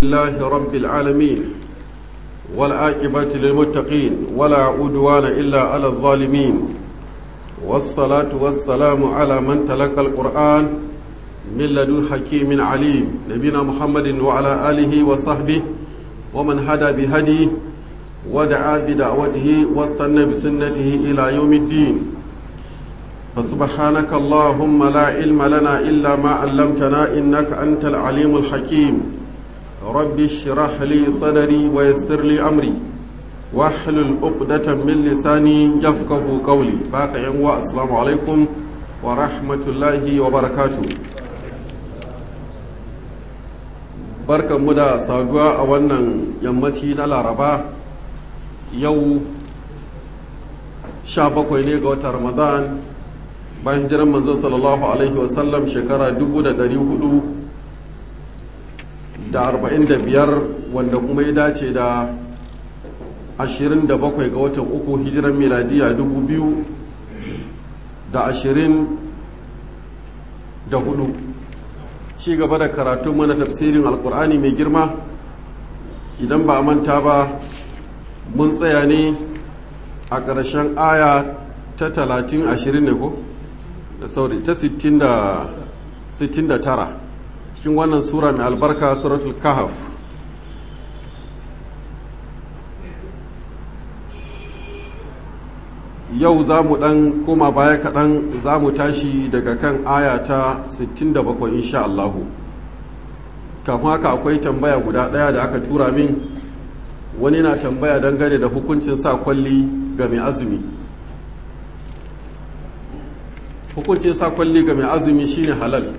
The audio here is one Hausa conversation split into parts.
لله رب العالمين والعاقبة للمتقين ولا عدوان إلا على الظالمين والصلاة والسلام على من تلقى القرآن من لدن حكيم عليم نبينا محمد وعلى آله وصحبه ومن هدى بهديه ودعا بدعوته واستنى بسنته إلى يوم الدين فسبحانك اللهم لا علم لنا إلا ما علمتنا إنك أنت العليم الحكيم رب اشرح لي صدري ويسر لي أمري واحلل عقدة من لساني يفقه قولي باقي ينوى السلام عليكم ورحمة الله وبركاته barkan mu da saduwa a wannan yammaci na laraba yau sha bakwai ne ga watan ramadan bayan jiran manzo sallallahu alaihi wasallam shekara dubu da dari hudu da arba'in da biyar wanda kuma ya dace da ashirin da bakwai ga watan uku hijiran miladiya dubu biyu da ashirin da hudu ci gaba da karatun mana tafsirin alkur'ani mai girma idan ba a manta ba mun tsaya ne a ƙarshen aya ta talatin ashirin ne ko? sauri ta sittin da tara cikin wannan sura mai albarka suratul kahaf yau za mu ɗan koma baya kaɗan za mu tashi daga kan aya ta 67 insha Allahu kafin haka akwai tambaya guda ɗaya da aka tura min wani na tambaya dangane da hukuncin sa kwalli ga mai azumi hukuncin sa kwalli ga mai azumi shine halal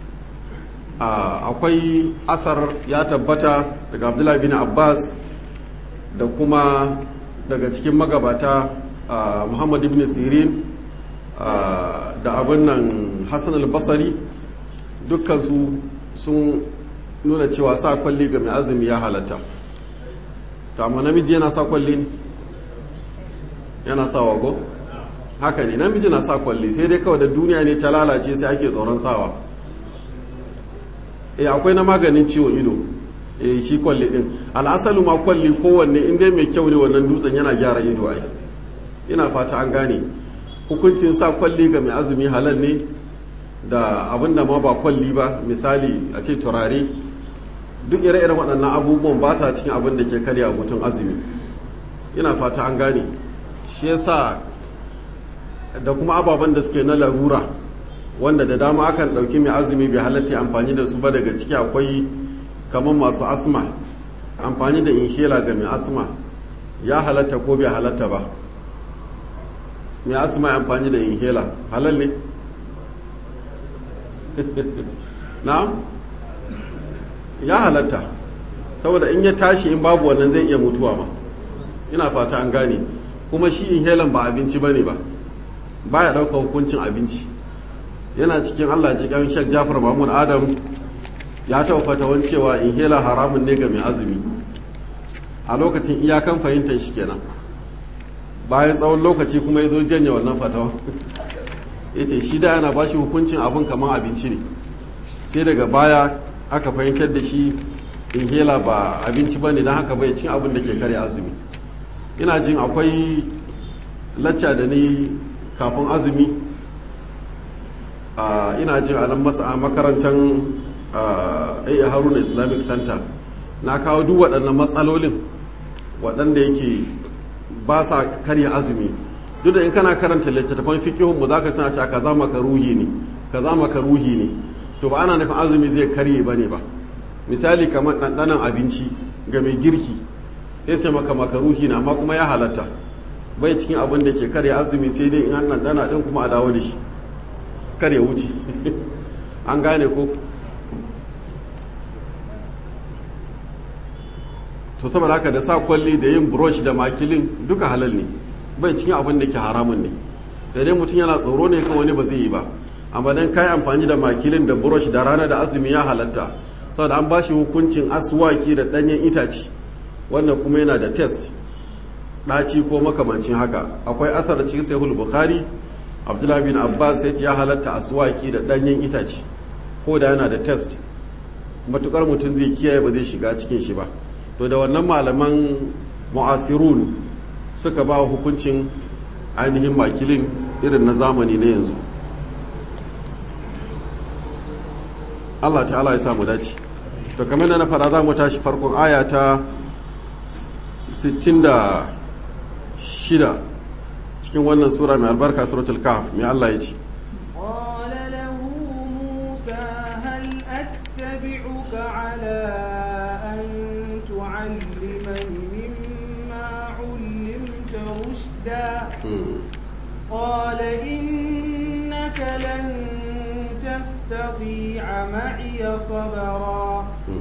akwai asar ya tabbata daga abdullahi bin abbas da kuma daga cikin magabata muhammad ibn sirin da abin nan hassan al-basari dukkansu sun nuna cewa sa kwalli ga mai azumi ya halatta to amma namiji yana sa kwalli yana sa wago haka ne namiji na sa kwalli sai dai kawai da duniya ne ta lalace sai ake tsoron sawa e akwai na maganin ciwon ido e shi kwalli din al'asalu ma kwalli kowanne in dai mai kyau ne wannan dutsen yana gyara ido ai ina fata an gane hukuncin sa kwalli ga mai azumi halal ne da abin da ma ba kwalli ba misali a ce turare duk ire-iren waɗannan abubuwan ba sa cikin abin da ke karya mutum azumi ina fata an gane shi yasa da kuma ababen da suke na larura wanda da dama akan ɗauki mai azumi bai halatta amfani da su ba daga ciki akwai kamar masu asma amfani da inhela ga mai asma ya halatta ko bai halatta ba mai asma amfani da inhela halal ne na ya halatta saboda in ya tashi in babu wannan zai iya mutuwa ma ina fata an gane kuma shi inhalan ba abinci bane ba baya ɗaukar hukuncin abinci yana cikin allah jikan shek jafar mahmud adam ya taɓa fatawan cewa inhaler haramun ne ga mai azumi a lokacin iyakan fahimtar shi kenan bayan tsawon lokaci kuma ya zo janye wannan fatawa ya ce shi da yana ba shi hukuncin abin kamar abinci ne sai daga baya aka fahimtar da shi inhaler ba abinci ba ne don haka bai cin abin da ke kare azumi ina jin akwai lacca da ni kafin azumi ina jin a nan masa makarantar a haruna islamic center na kawo duk waɗannan matsalolin waɗanda yake ba sa karya azumi duk da in kana karanta littattafan fikihun mu za ka sana cewa kaza maka ruhi ne kaza maka ruhi ne to ba ana nufin azumi zai karye ba ne ba misali kamar ɗanɗanon abinci ga mai girki sai ce maka makaruhi na amma kuma ya halatta bai cikin abin da ke karya azumi sai dai in an ɗanɗana ɗin kuma a dawo da shi kar ya wuce an gane ko to saboda haka da sa kwalli da yin brush da makilin duka halal ne bai cikin abin da ke haramun ne sai dai mutum yana tsoro ne kan wani ba zai yi ba amma dan kai amfani da makilin da brush da rana da azumi ya halatta saboda an ba shi hukuncin aswaki da ɗanyen itace wannan kuma yana da test ɗaci ko makamancin haka akwai asar cikin sahihul bukhari abdullahi bin abbas ya ce ya halatta aswaki da ɗanyen itace ko da yana da test matukar mutum zai kiyaye ba zai shiga cikin shi ba to da wannan malaman mu'asirun suka ba hukuncin ainihin makilin irin na zamani na yanzu Allah ta'ala ya samu dace to kamar da na fara za mu tashi farkon aya ta 66 cikin wannan sura mai albarka suratul kahf mai Allah ya ce قال له موسى هل أتبعك على أن تعلمني مما علمت رشدا قال إنك لن تستطيع معي صبرا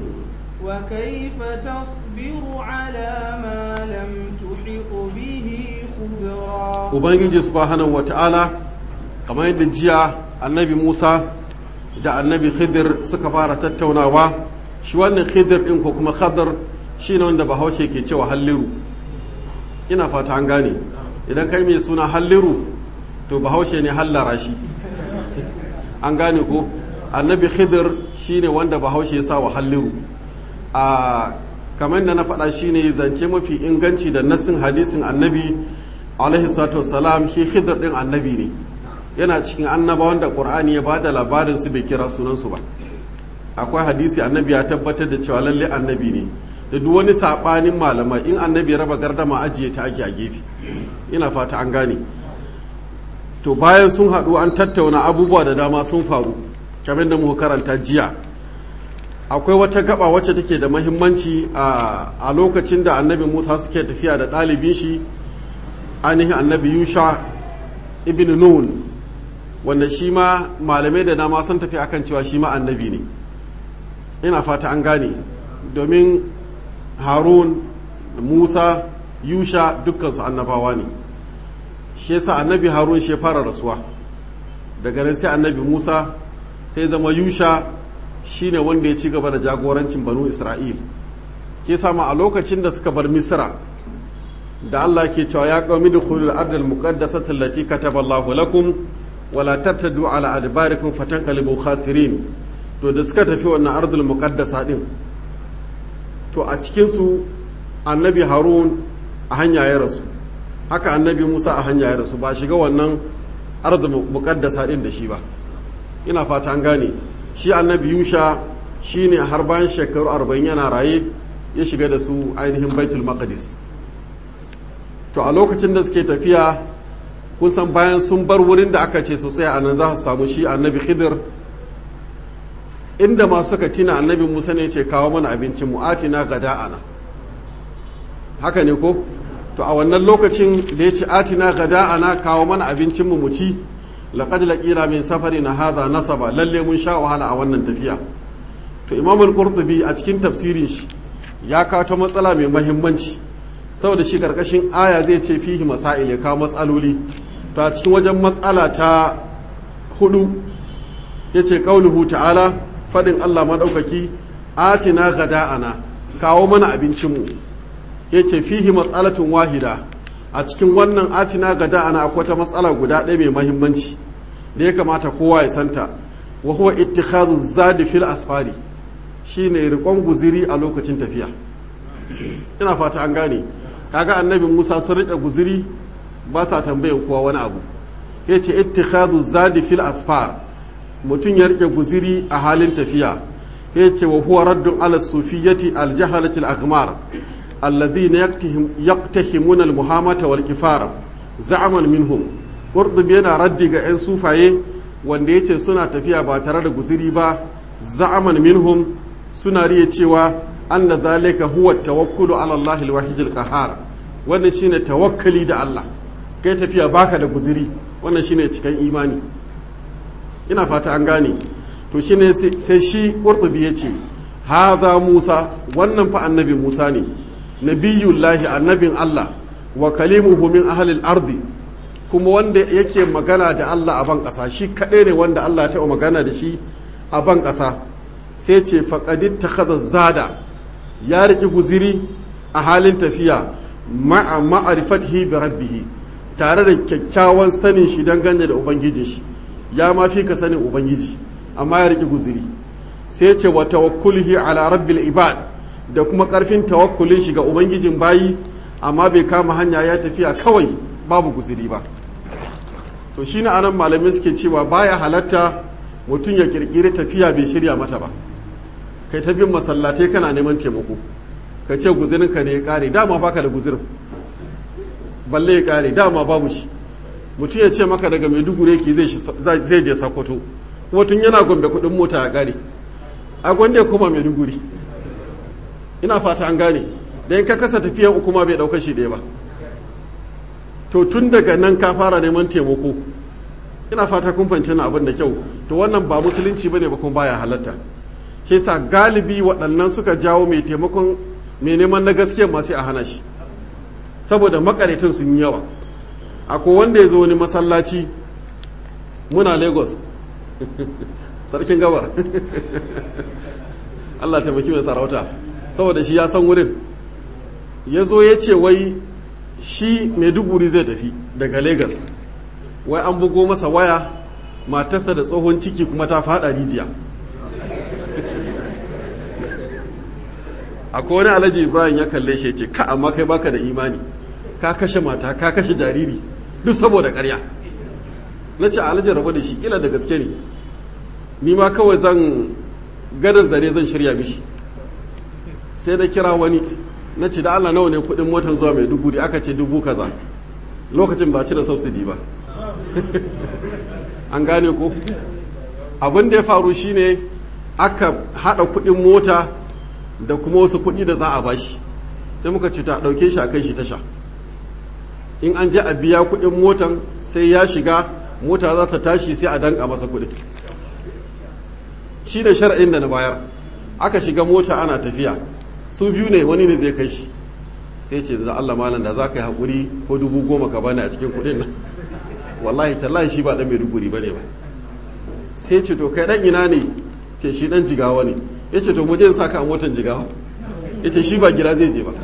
وكيف تصبر على ما لم تحط به خبرا ubangiji subhanahu wata'ala kamar yadda jiya annabi musa da annabi khidir suka fara tattaunawa shi wannan khidir din ko kuma khadar shi ne wanda bahaushe ke cewa halliru ina fata an gane idan kai mai suna halliru to bahaushe ne hallara shi an gane ko annabi khidir shi ne wanda bahaushe ya sa wa halliru a kamar da na faɗa shi ne zance mafi inganci da nassin hadisin annabi alaihi salatu wasalam shi khidir din annabi ne yana cikin annabawan da qur'ani ya bada labarin su bai kira sunan su ba akwai hadisi annabi ya tabbatar da cewa lalle annabi ne da duk wani sabanin malamai in annabi ya raba gardama ajiye ta ake a gefe ina fata an gane to bayan sun haɗu an tattauna abubuwa da dama sun faru kamar da muka karanta jiya akwai wata gaba wacce take da mahimmanci a lokacin da annabi musa suke tafiya da ɗalibin shi ainihin annabi yusha ibn nun wanda shi ma malamai da dama sun tafi akan cewa shi ma annabi ne ina fata an gane domin harun musa yusha dukkansu annabawa ne shi yasa annabi harun shi fara rasuwa daga nan sai annabi musa sai zama yusha shine wanda ya ci gaba da jagorancin banu isra'il ke sama a lokacin da suka bar misra da Allah ke cewa ya qaumi dukhulul ardal muqaddasati allati kataba Allahu lakum wala tattadu ala adbarikum fatanqalibu khasirin to da suka tafi wannan ardul muqaddasa din to a cikin su annabi Harun a hanya ya rasu haka annabi Musa a hanya ya rasu ba shiga wannan ardul muqaddasa din da shi ba ina fata an gane shi annabi Yusha shine har bayan shekaru 40 yana raye ya shiga da su ainihin Baitul Maqdis to a lokacin da suke tafiya kun san bayan sun bar wurin da aka ce sosai a nan za su samu shi annabi khidir inda masu suka tina annabi musa ne ce kawo mana abincin mu'atina ga da'ana haka ne ko to a wannan lokacin da ya ce atina ga da'ana kawo mana abincin mu ci laqad laqina min safari na hadha nasaba lalle mun sha wahala a wannan tafiya to imam al-qurtubi a cikin tafsirin shi ya kawo ta matsala mai muhimmanci saboda shi karkashin aya zai ce fihi masail ya kawo matsaloli to a cikin wajen matsala ta hudu ya ce ƙauluhu ta'ala faɗin Allah maɗaukaki atina gada'ana kawo mana abincinmu ya ce fihi matsalatun wahida a cikin wannan atina gada'ana akwai ta matsala guda ɗaya mai mahimmanci da ya kamata kowa ya santa wa huwa ittikhadhu zadi fil asfari shine riƙon guziri a lokacin tafiya ina fata an gane kaga annabi Musa sun riƙe guziri ba sa tambayan kowa wani abu ya ce ittikhadhu zadi fil asfar mutum ya rike guziri a halin tafiya ya ce wa huwa raddun ala sufiyyati al jahalati al aghmar alladhina yaqtahimuna al muhamata wal kifar za'aman minhum qurtubi yana raddi ga yan sufaye wanda yace suna tafiya ba tare da guziri ba za'aman minhum suna riya cewa anna zalika huwa tawakkulu ala Allah al wahid al qahhar wannan shine tawakkali da Allah kai tafiya baka da guziri wannan shine cikan imani ina fata an gane to shine sai shi qurtubi yace hadha Musa wannan fa annabi Musa ne nabiyullahi annabin Allah wa kalimuhu min ahli al-ardi kuma wanda yake magana da Allah a ban ƙasa shi kaɗai ne wanda Allah ya taɓa magana da shi a ban ƙasa sai ce faqadit takhadha zada ya riƙi guziri a halin tafiya ma'a ma'rifatihi bi rabbihi tare da kyakkyawan sanin shi dangane da ubangijin shi ya ma fi ka sanin ubangiji amma ya riƙi guziri sai ce wa tawakkulihi ala rabbil ibad da kuma karfin tawakkulin shi ga ubangijin bayi amma bai kama hanya ya tafiya kawai babu guziri ba to shine anan malamai suke cewa baya halatta mutum ya kirkiri tafiya bai shirya mata ba kai ta bin masallatai kana neman taimako ka ce guzirinka ne ya kare dama baka da guzirin balle ya kare dama babu shi mutum ya ce maka daga maiduguri ki zai je sakwato kuma tun yana gombe kudin mota ya kare a gwanda ya koma maiduguri ina fata an gane da in ka kasa tafiyan uku ma bai dauka shi ɗaya ba to tun daga nan ka fara neman taimako ina fata kun fahimci na abin da kyau to wannan ba musulunci bane ba kuma baya halatta shi sa galibi waɗannan suka jawo mai taimakon mai neman na gaskiya masu a hana shi saboda makaretin sun yi yawa akwai wanda ya zo wani masallaci muna lagos sarkin gabar allah taimaki mai sarauta saboda shi ya san wurin ya zo ya ce wai shi maiduguri zai tafi daga lagos wai an bugo masa waya matarsa da tsohon ciki kuma ta fada rijiya akwai wani alhaji ibrahim ya kalle shi ce ka amma kai baka da imani ka kashe mata ka kashe jariri duk saboda karya na ce alhaji rabu da shi kila da gaske ne ni ma kawai zan gada zare zan shirya mishi sai da kira wani na ce da allah nawa ne kudin motar zuwa mai dubu aka ce dubu kaza lokacin ba ci da subsidy ba an gane ko abin da ya faru shine aka hada kudin mota da kuma wasu kudi da za a bashi sai muka ce ta dauke shi a kai shi tasha in an je a biya kudin motan sai ya shiga mota za ta tashi sai a danka masa kudi shi da shar'in da na bayar aka shiga mota ana tafiya su biyu ne wani ne zai kai shi sai ce da Allah malam da za ka yi haƙuri ko dubu goma ka bani a cikin kudin nan wallahi tallahi shi ba dan mai duguri bane ba sai ce to kai dan ina ne ce shi dan jigawa ne ya ce to mu je saka a motan jigawa ya ce shi ba gida zai je ba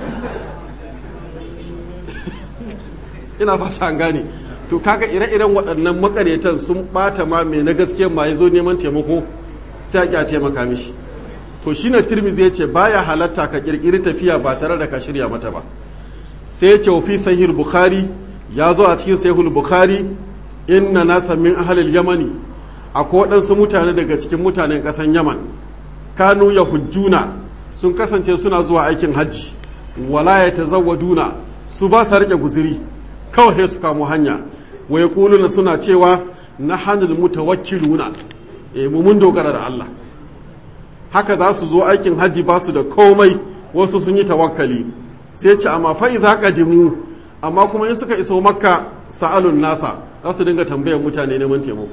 ina fata an gane to kaga ire-iren waɗannan makaretan sun bata ma mai na gaskiya ma ya zo neman taimako sai a taimaka mishi to shi na tirmizi ya ce baya halatta ka kirkiri tafiya ba tare da ka shirya mata ba sai ya ce fi sahih bukhari ya zo a cikin sahih bukhari inna nasa min ahlil yamani akwai waɗansu mutane daga cikin mutanen ƙasan yaman kanu ya hujjuna sun kasance suna zuwa aikin hajji wala ya tazawwaduna su ba sa rike guziri kawai su kamo hanya wa yaquluna suna cewa nahanul mutawakkiluna eh mu mun dogara da Allah haka za su zo aikin hajji ba su da komai wasu sun yi tawakkali sai ce amma fa idza qadimu amma kuma in suka iso makka sa'alun nasa za su dinga tambayar mutane neman taimako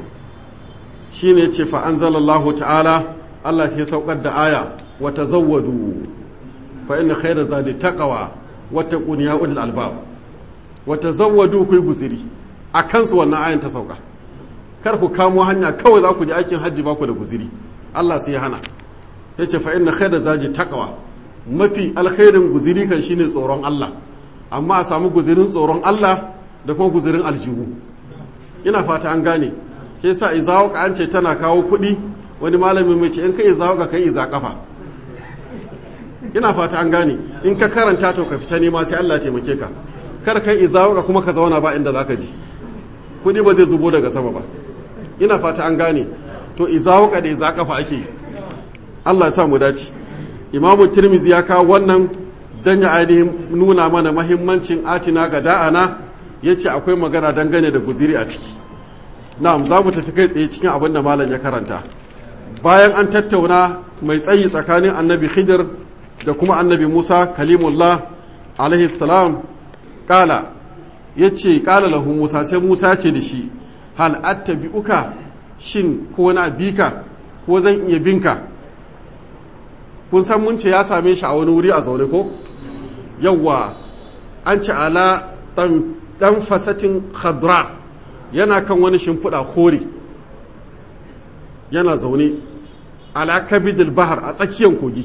shine ce fa anzalallahu ta'ala Allah sai saukar da aya wa tazawwadu fa inna khayra zadi taqwa wa taqun ya ulul albab wa tazawwadu kuyi guziri akan su wannan ayan ta sauka kar ku kamo hanya kawai za ku je aikin hajji ba ku da guziri Allah sai ya hana yace fa inna khayra zadi taqwa mafi alkhairin guziri kan shine tsoron Allah amma a samu guzirin tsoron Allah da kuma guzirin aljihu ina fata an gane ke sa izawaka an ce tana kawo kuɗi wani malami mai ce in ka izawaka kai iza kafa ina fata an gane in ka karanta to ka fita nema sai Allah taimake ka kar kai izawaka kuma ka zauna ba inda zaka ji kuɗi ba zai zubo daga sama ba ina fata an gane to izawaka da iza kafa ake Allah ya sa mu dace imamu tirmizi ya kawo wannan dan ya ainihin nuna mana mahimmancin atina ga da'ana ya ce akwai magana dangane da guziri a ciki na'am za mu tafi kai tsaye cikin abin da malam ya karanta bayan an tattauna mai tsayi tsakanin annabi khidir da kuma annabi musa kalimullah alaihi salam kala ya ce kala lahu musa sai musa ce da shi hal attabi'uka shin ko na bika ko zan iya binka kun san mun ce ya same shi a wani wuri a zaune ko yawwa an ce ala dan fasatin khadra yana kan wani shimfiɗa kore yana zaune ala kabidil bahar a tsakiyar kogi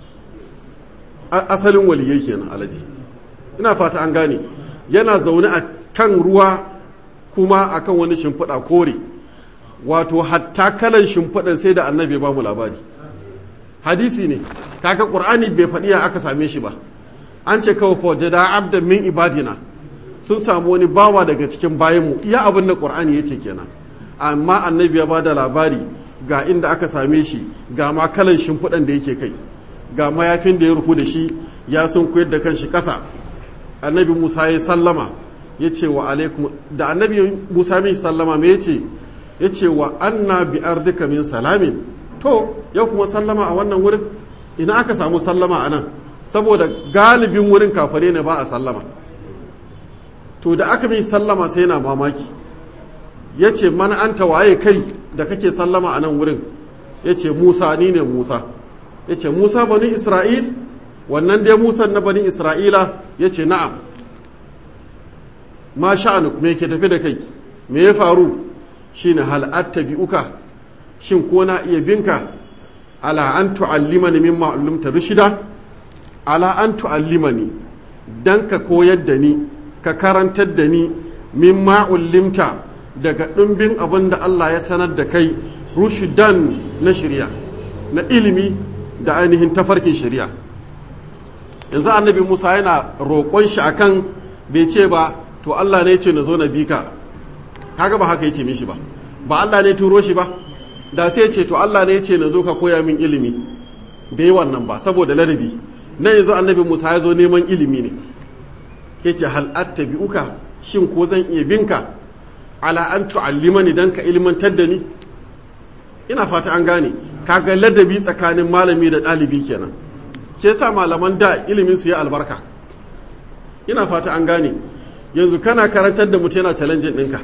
asalin waliyai kenan alaji ina fata an gane yana zaune a kan ruwa kuma akan wani shimfiɗa kore wato hatta kalan shimfiɗan sai da annabi ba mu labari hadisi ne kaga qur'ani bai faɗi ya aka same shi ba an ce kawai fa jada abdan min ibadina sun samu wani bawa daga cikin bayanmu iya abin da qur'ani yace kenan amma annabi ya bada labari ga inda aka same shi ga ma kalan shimfiɗan da yake kai ga mayafin da ya rufu da shi ya sun koyar da kanshi ƙasa annabi musa ya sallama ya ce wa alaikum da annabi musa mai sallama me ya ce ya ce wa anna bi ardika min salamin to ya kuma sallama a wannan wurin ina aka samu sallama a nan saboda galibin wurin kafare ne ba a sallama to da aka mai sallama sai yana mamaki ya ce mana an waye kai da kake sallama a nan wurin ya ce musa ni ne musa ya ce musa bani isra'il wannan dai musan na bani isra'ila ya ce na'am ma sha'anuk me ke tafi da kai me ya faru shine hal attabi'uka shin ko na iya binka ala an tu'allimani mimma ullimta rushida ala an tu'allimani dan ka koyar da ni ka karantar da ni mimma ullimta daga ɗumbin abin da Allah ya sanar da kai rushidan na shirya na ilimi da ainihin tafarkin shirya yanzu annabi Musa yana roƙon shi akan bai ce ba to Allah ne ce na zo na bi ka kaga ba haka yace mishi ba ba Allah ne turo shi ba da sai ce to Allah ne ce na zo ka koya min ilimi bai wannan ba saboda ladabi na yanzu annabi Musa ya zo neman ilimi ne yace hal attabi'uka shin ko zan iya binka ala an tu'allimani dan ka ilmantar da ni ina fata an gane kaga ladabi tsakanin malami da ɗalibi kenan ke yasa malaman da ilimin su ya albarka ina fata an gane yanzu kana karantar da mutum yana challenge ɗinka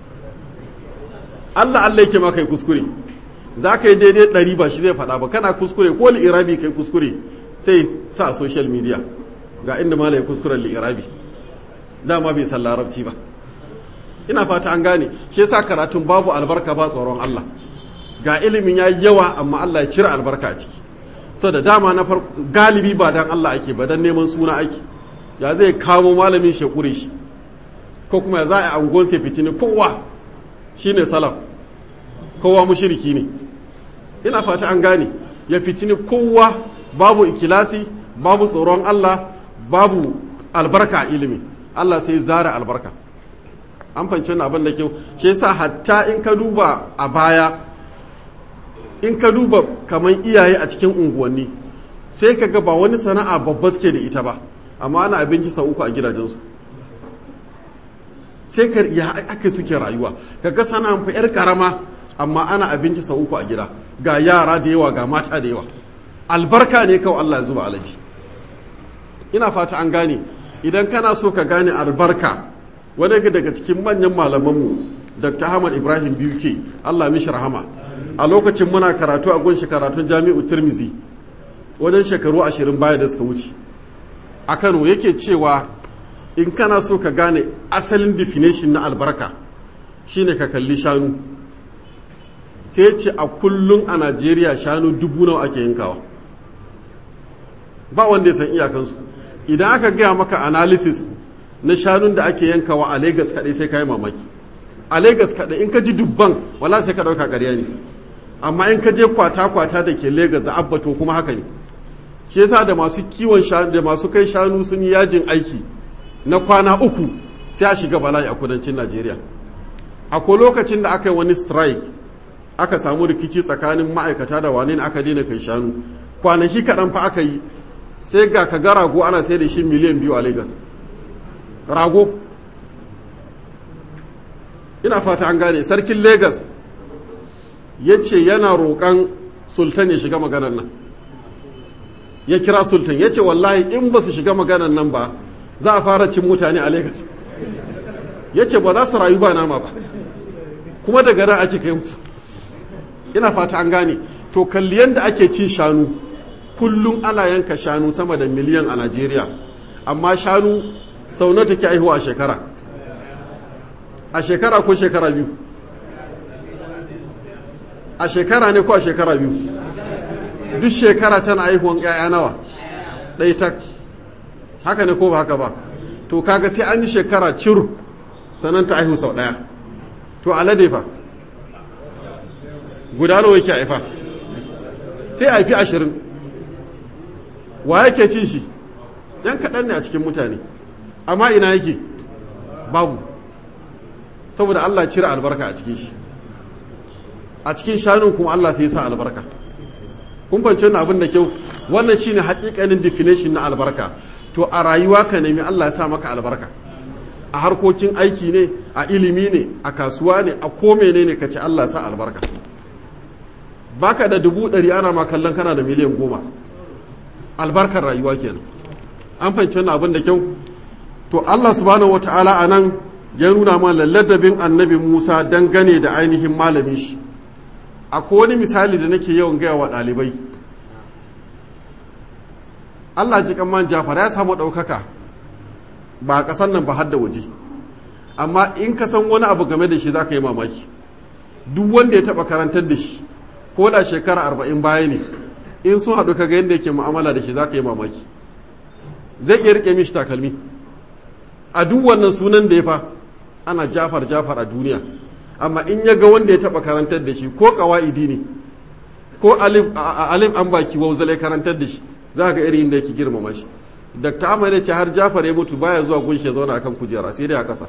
Allah Allah yake maka yi kuskure za ka yi daidai ɗari ba shi zai faɗa ba kana kuskure ko li'irabi kai kuskure sai sa a social media ga inda malai kuskuren li'irabi dama bai san larabci ba ina fata an gane shi yasa karatun babu albarka ba tsoron Allah ga ilimin ya yawa amma Allah ya cire albarka a ciki sau da dama na farko galibi ba dan Allah ake ba dan neman suna ake ya zai kamo malamin shekure shi ko kuma ya za a angon sai fitini kowa shine salaf kowa mushriki ne ina fata an gane ya fitini kowa babu ikilasi babu tsoron Allah babu albarka a ilimi Allah sai zara albarka an fahimci wannan abin da kyau shi yasa hatta in ka duba a baya in ka duba kamar iyaye a cikin unguwanni sai ka ga ba wani sana'a babba suke da ita ba amma ana abinci sau uku a gidajensu sai ka ya aka suke rayuwa ka ga sana'an fa yar karama amma ana abinci sau uku a gida ga yara da yawa ga mata da yawa albarka ne kawai Allah ya zuba alaji ina fata an gane idan kana so ka gane albarka wani daga cikin manyan malamanmu dr ahmad ibrahim biuke allah mishi rahama a lokacin muna karatu a gunshi karatun jami'u turmizi wajen shekaru ashirin baya da suka wuce a kano yake cewa in kana so ka gane asalin definition na albarka shine ka kalli shanu sai ce a kullum a najeriya shanu dubu nawa ake yankawa ba wanda ya san iyakansu idan aka gaya maka analysis na shanun da ake yankawa a Legas kaɗai sai ka yi mamaki a Legas kaɗai in ka ji dubban wala sai ka ɗauka ƙarya ne amma in ka je kwata-kwata da ke Legas da abbato kuma haka ne shi yasa da masu kiwon shanu da masu kai shanu sun yi yajin aiki na kwana uku sai a shiga bala'i a kudancin Najeriya akwai lokacin da aka yi wani strike aka samu rikici tsakanin ma'aikata da wane aka daina kai shanu kwanaki kaɗan fa aka yi sai ga ka ga rago ana sai da shi miliyan biyu a Legas. rago ina fata an gane sarkin Legas ya ce yana roƙon sultan ya shiga maganar nan ya kira sultan ya ce wallahi in ba su shiga maganar nan ba za a fara cin mutane a Legas. ya ce ba za su rayu ba nama ba kuma daga nan ake kai musu ina fata an gane to kalli yadda ake cin shanu kullum ana yanka shanu sama da miliyan a najeriya amma shanu sau na take aihuwa a shekara a shekara ko shekara biyu a shekara ne ko a shekara biyu duk shekara tana aihuwan 'ya'ya nawa ɗai ta haka ne ko ba haka ba to kaga sai an yi shekara cir sannan ta aihu sau ɗaya to alade fa guda nawa yake haifa sai haifi ashirin wa yake cin shi yan kaɗan ne a cikin mutane amma ina yake babu saboda Allah cire albarka a cikin shi a cikin shanun kuma Allah sai sa albarka kun fahimci wannan abin da kyau wannan shine hakikanin definition na albarka to a rayuwa ka nemi Allah ya sa maka albarka a harkokin aiki ne a ilimi ne a kasuwa ne a ko menene ka ci Allah sa albarka baka da dubu ɗari ana ma kallon kana da miliyan goma albarkar rayuwa kenan an fahimci wannan abin da kyau to Allah subhanahu wata'ala a nan ya nuna ma ladabin annabi Musa dangane da ainihin malamin shi akwai wani misali da nake yawan gaya wa ɗalibai Allah ji man Jafar ya samu ɗaukaka ba a ƙasar nan ba har da waje amma in ka san wani abu game da shi za ka yi mamaki duk wanda ya taɓa karantar da shi ko da shekara arba'in baya ne in sun haɗu ka ga yadda yake mu'amala da shi za ka yi mamaki zai iya riƙe mishi takalmi a duk wannan sunan da ya fa ana jafar jafar a duniya amma in ya ga wanda ya taɓa karantar da shi ko ƙawa'idi ne ko alif an baki wauzale karantar da shi za ga irin da yake girmama shi dr ahmad ya ce har jafar ya mutu baya zuwa gunshi ya zauna akan kujera sai dai a ƙasa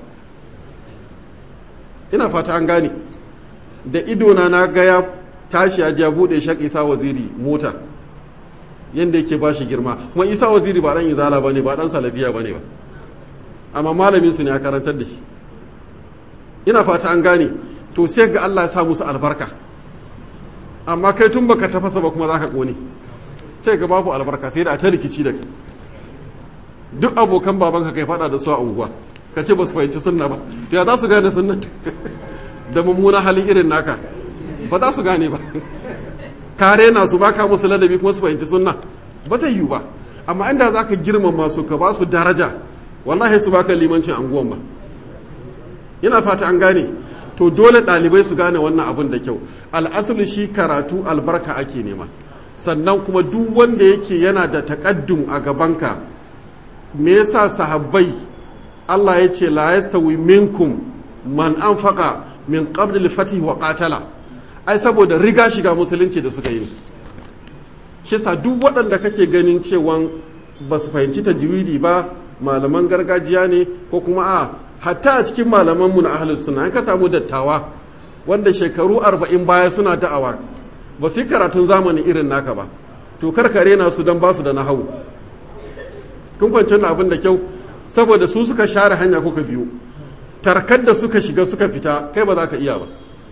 ina fata an gane da idona na ga ya tashi ya ja buɗe shak isa waziri mota yadda yake ba shi girma kuma isa waziri ba ɗan izala ba ne ba ɗan salafiya ba ne ba amma malamin su ne a karantar da shi ina fata an gane to sai ga allah ya sa musu albarka amma kai tun baka tafasa ba kuma za ka ƙone sai ga babu albarka sai da a ta rikici da kai duk abokan babanka kai fada da su a unguwa ka ce ba su fahimci sunna ba to ya za su gane sunna da mummuna hali irin naka ba za su gane ba kare na su baka musu ladabi kuma su fahimci sunna ba zai yiwu ba amma inda za ka girmama su ka ba su daraja wallahi su baka limancin anguwan ba ina fata an gane to dole ɗalibai su gane wannan abin da kyau al'asulu shi karatu albarka ake nema sannan kuma duk wanda yake yana da takaddum a gabanka me yasa sahabbai Allah ya ce la yastawi minkum man anfaqa min qabl al-fatih wa qatala ai saboda riga shiga musulunci da suka yi shi sa duk waɗanda kake ganin cewa ba su fahimci tajwidi ba malaman gargajiya ne ko kuma a hatta a cikin malamanmu na ahlus sunna an ka samu dattawa wanda shekaru arba'in baya suna da'awa ba su yi karatun zamani irin naka ba to karkare na su don ba su da nahawu kun kwanci abin da kyau saboda su suka share hanya kuka biyu tarkar da suka shiga suka fita kai ba za ka iya ba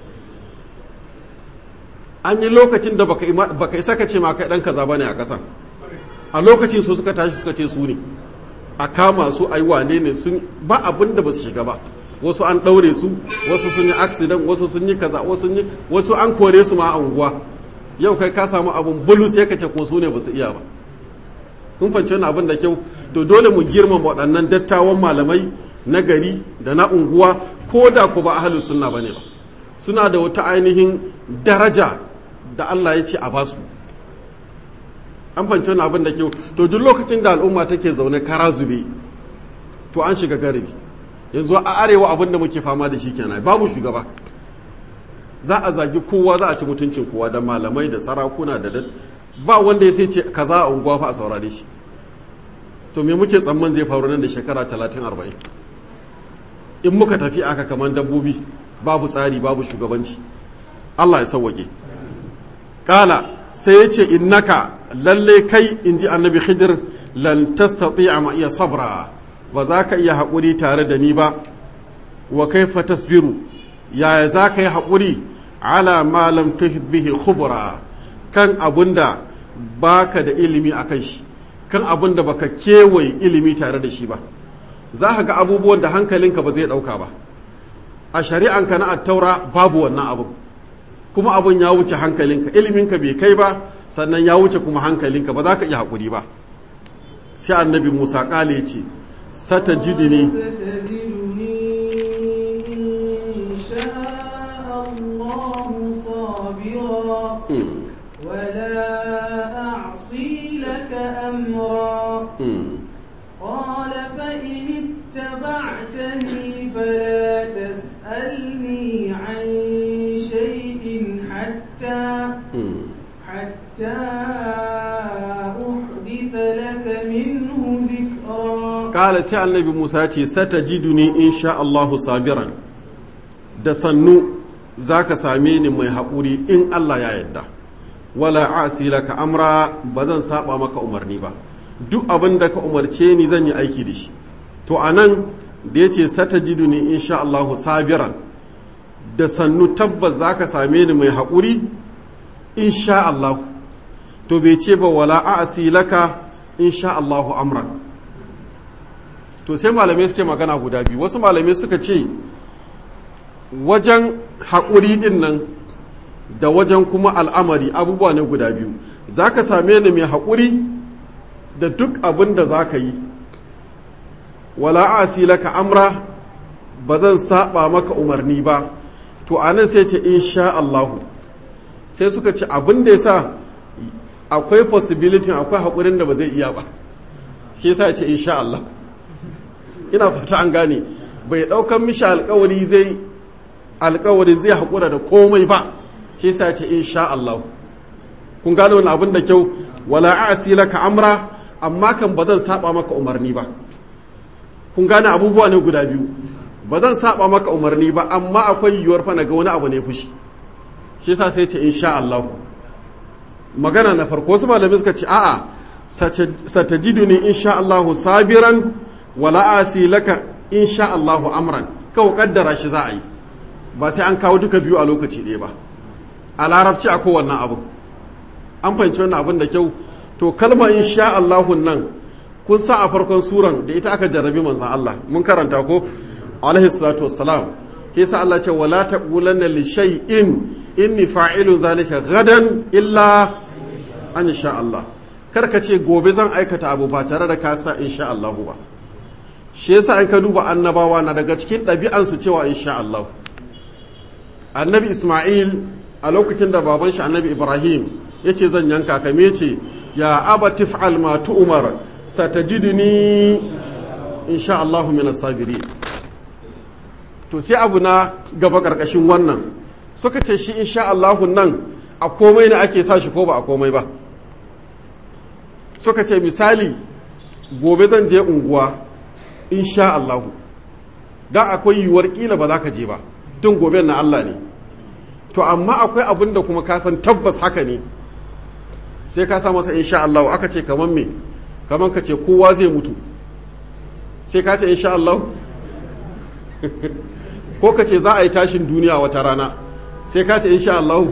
an yi lokacin da baka isa ka ce ma kai dan kaza bane a ƙasa a lokacin su suka tashi suka ce su ne a kama su a yi wane ne sun ba abin da ba su shiga ba wasu an ɗaure su wasu sun yi accident wasu sun yi kaza wasu yi wasu an kore su ma a unguwa yau kai ka samu abun bulus ya kace ko su ne ba su iya ba kun fahimci wani abin da kyau to dole mu girmama waɗannan dattawan malamai na gari da na unguwa ko da ku ba ahlus sunna bane ba suna da wata ainihin daraja da Allah ya ce a basu an fahimci wani abin da kyau to duk lokacin da al'umma take zaune kara zube to an shiga garibi yanzu a arewa abin da muke fama da shi kenan babu shugaba za a zagi kowa za a ci mutuncin kowa da malamai da sarakuna da ba wanda ya sai ce kaza a unguwa fa a saurare shi to me muke tsamman zai faru nan da shekara talatin arba'in in muka tafi aka kamar dabbobi babu tsari babu shugabanci Allah ya sauwaƙe kala sai ya ce innaka lalle kai in ji annabi khidir lan tastati'a ma iya sabra ba za ka iya haƙuri tare da ni ba wa kaifa tasbiru yaya za ka yi haƙuri ala ma lam tuhid bihi khubra kan abunda baka da ilimi akan shi kan abunda baka kewaye ilimi tare da shi ba za ka ga abubuwan da hankalinka ba zai ɗauka ba a shari'anka na attaura babu wannan abun kuma abun ya wuce hankalinka iliminka bai kai ba sannan ya wuce kuma hankalinka ba za ka iya haƙuri ba sai annabi musa ƙale ce sata jidini ولا أعصي لك أمرا قال فإن اتبعتني فلا تسألني عن شيء حتى حتى أحدث لك منه ذكرا kala sai annabi musa ce satajiduni insha Allahu sabiran da sannu zaka same ni mai haƙuri in Allah ya yarda wala asi laka amra ba zan saba maka umarni ba duk abin da ka umarce ni zan yi aiki da shi to anan da yace satajiduni insha Allahu sabiran da sannu tabbas zaka same ni mai haƙuri insha Allah to bai ce ba wala asi laka insha Allahu amran to sai malamai suke magana guda biyu wasu malamai suka ce wajen haƙuri ɗin nan da wajen kuma al'amari abubuwa ne guda biyu za ka same ni mai haƙuri da duk abin da za ka yi wala asi laka amra ba zan saba maka umarni ba to a nan sai ce insha Allahu sai suka ce abin da ya sa akwai possibility akwai haƙurin da ba zai iya ba shi yasa ce insha Allah ina fata an gane bai daukan mishi alkawari zai alkawari zai haƙura da komai ba shi yasa ce insha Allah kun gane wani abin da kyau wala asi laka amra amma kan ba zan saba maka umarni ba kun gane abubuwa ne guda biyu ba zan saba maka umarni ba amma akwai yiwuwar fa ga wani abu ne fushi shi yasa sai ce insha Allah magana na farko wasu malamai suka ce a'a satajiduni insha Allah sabiran wala asi laka insha Allahu amran kawo kaddara shi za a yi ba sai an kawo duka biyu a lokaci ɗaya ba a larabci a kowannan abu an fahimci wannan abin da kyau to kalma insha Allahu nan kun sa a farkon suran da ita aka jarrabi manzan Allah mun karanta ko alaihi salatu wassalam ke sa Allah ce wala taqulanna li shay'in inni fa'ilun zalika gadan illa an sha Allah kar ka ce gobe zan aikata abu ba tare da ka sa insha Allahu ba shi yasa an ka duba annabawa na daga cikin ɗabi'ansu cewa insha Allah annabi Ismail a lokacin da baban shi annabi Ibrahim ya ce zan yanka ka me ce ya aba tif'al ma tu'mar satajiduni insha Allah min as-sabirin to sai abu na gaba karkashin wannan suka ce shi insha Allah nan a komai ne ake sa shi ko ba a komai ba suka ce misali gobe zan je unguwa insha Allahu dan akwai yiwuwar kila ba za ka je ba tun gobe na Allah ne to amma akwai abin da kuma ka san tabbas haka ne sai ka sa masa insha Allahu aka ce kaman me kaman ka ce kowa zai mutu sai ka ce insha Allahu ko ka ce za a yi tashin duniya wata rana sai ka ce insha Allahu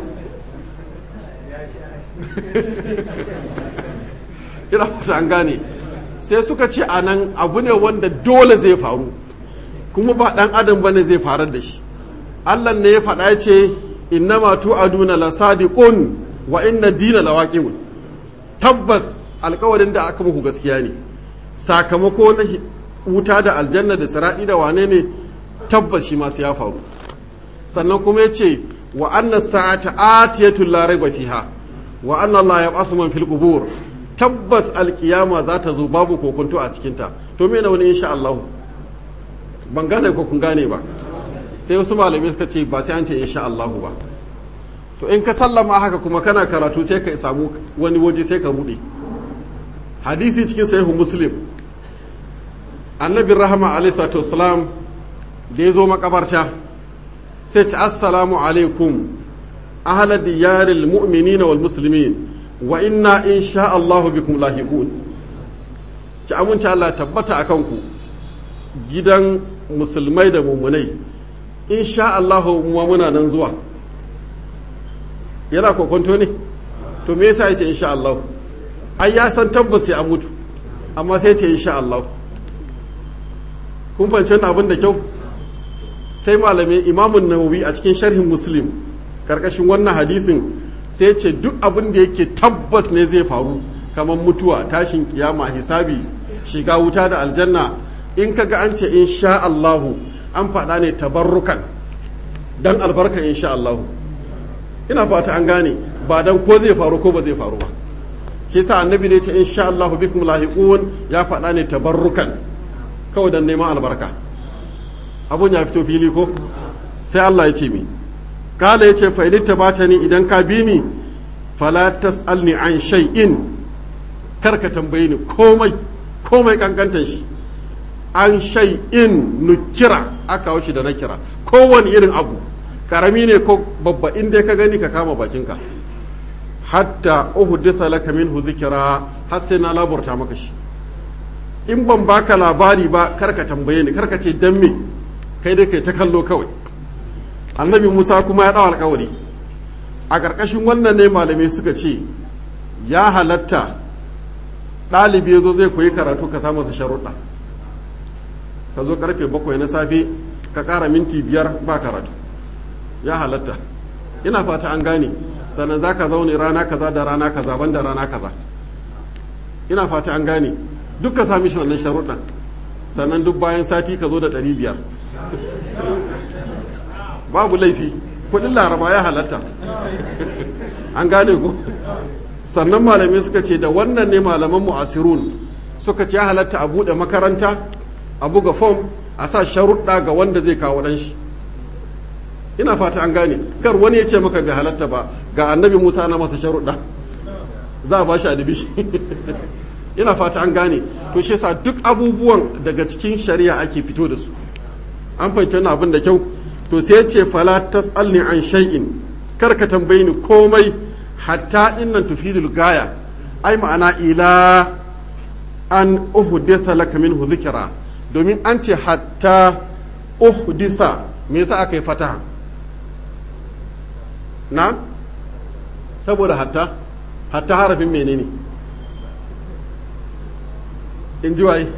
ina fata an gane sai suka ce a nan abu ne wanda dole zai faru kuma ba ɗan adam ba ne zai farar da shi allah ne ya faɗa ce innama tu'aduna la sadiqun wa inna dina la waqi'un tabbas alkawarin da aka muku gaskiya ne sakamako na wuta da aljanna da siradi da wane ne tabbas shi masu ya faru sannan kuma ya ce wa anna sa'ata atiyatul la raiba fiha wa anna Allah yab'athu man fil qubur tabbas alkiyama za ta zo babu kokonto a cikinta to me na wani insha Allah ban gane ko kun gane ba sai wasu malamai suka ce ba sai an ce insha Allah ba to in ka sallama haka kuma kana karatu sai ka samu wani waje sai ka rude hadisi cikin sahihu muslim annabi rahama alaihi salatu wasalam da ya zo makabarta sai ce assalamu alaikum ahla diyaril mu'minina wal muslimin wa inna in sha Allahu bikum lahiqun ci amince Allah tabbata akan ku gidan musulmai da mummunai in sha Allahu mu muna nan zuwa yana kokonto ne to me yasa yace insha Allah ai ya san tabbas sai an mutu amma sai yace insha Allah kun fahimci abin da kyau sai malamin imamun nawawi a cikin sharhin muslim karkashin wannan hadisin sai ce duk abin da yake tabbas ne zai faru kamar mutuwa tashin kiyama hisabi shiga wuta da aljanna in kaga an ce insha Allahu an faɗa ne tabarrukan dan albarka insha Allahu ina fata an gane ba dan ko zai faru ko ba zai faru ba shi sa annabi ne ce insha Allahu bikum lahiqun ya faɗa ne tabarrukan kawai dan neman albarka abun ya fito fili ko sai Allah ya ce mi kala ya ce fa'idin ta bata ni idan ka bi ni fala tas'alni an shay'in kar ka tambaye ni komai komai kankantan shi an shay'in nukira aka wuce da na kira kowane irin abu karami ne ko babba inda ka gani ka kama bakinka hatta uhditha laka minhu zikra har sai na laburta maka shi in ban baka labari ba kar ka tambaye ni kar ka ce dan me kai dai kai ta kallo kawai annabi Musa kuma ya dawo alƙawari a ƙarƙashin wannan ne malamai suka ce ya halatta ɗalibi ya zo zai koyi karatu ka samu sa sharuɗa ka zo karfe bakwai na safe ka ƙara minti biyar ba karatu ya halatta ina fata an gane sannan za ka zaune rana kaza da rana kaza ban da rana kaza ina fata an gane duk ka sami shi wannan sharuɗan sannan duk bayan sati ka zo da ɗari biyar babu laifi kuɗin laraba ya halatta an gane ku sannan malamai suka ce da wannan ne malaman mu'asirun suka ce ya halatta a buɗe makaranta a buga fom a sa sharuɗa ga wanda zai kawo ɗan shi ina fata an gane kar wani ya ce maka bai halatta ba ga annabi musa na masa sharuɗa za a ba shi adibishi ina fata an gane to shi yasa duk abubuwan daga cikin shari'a ake fito da su an fahimci wannan abin da kyau to sai ya ce fala tasalni an shay'in kar ka tambayi ni komai hatta innan tufidul gaya ai ma'ana ila an uhditha laka minhu zikra domin an ce hatta uhdisa me yasa aka yi fataha na saboda hatta hatta harafin menene in ji waye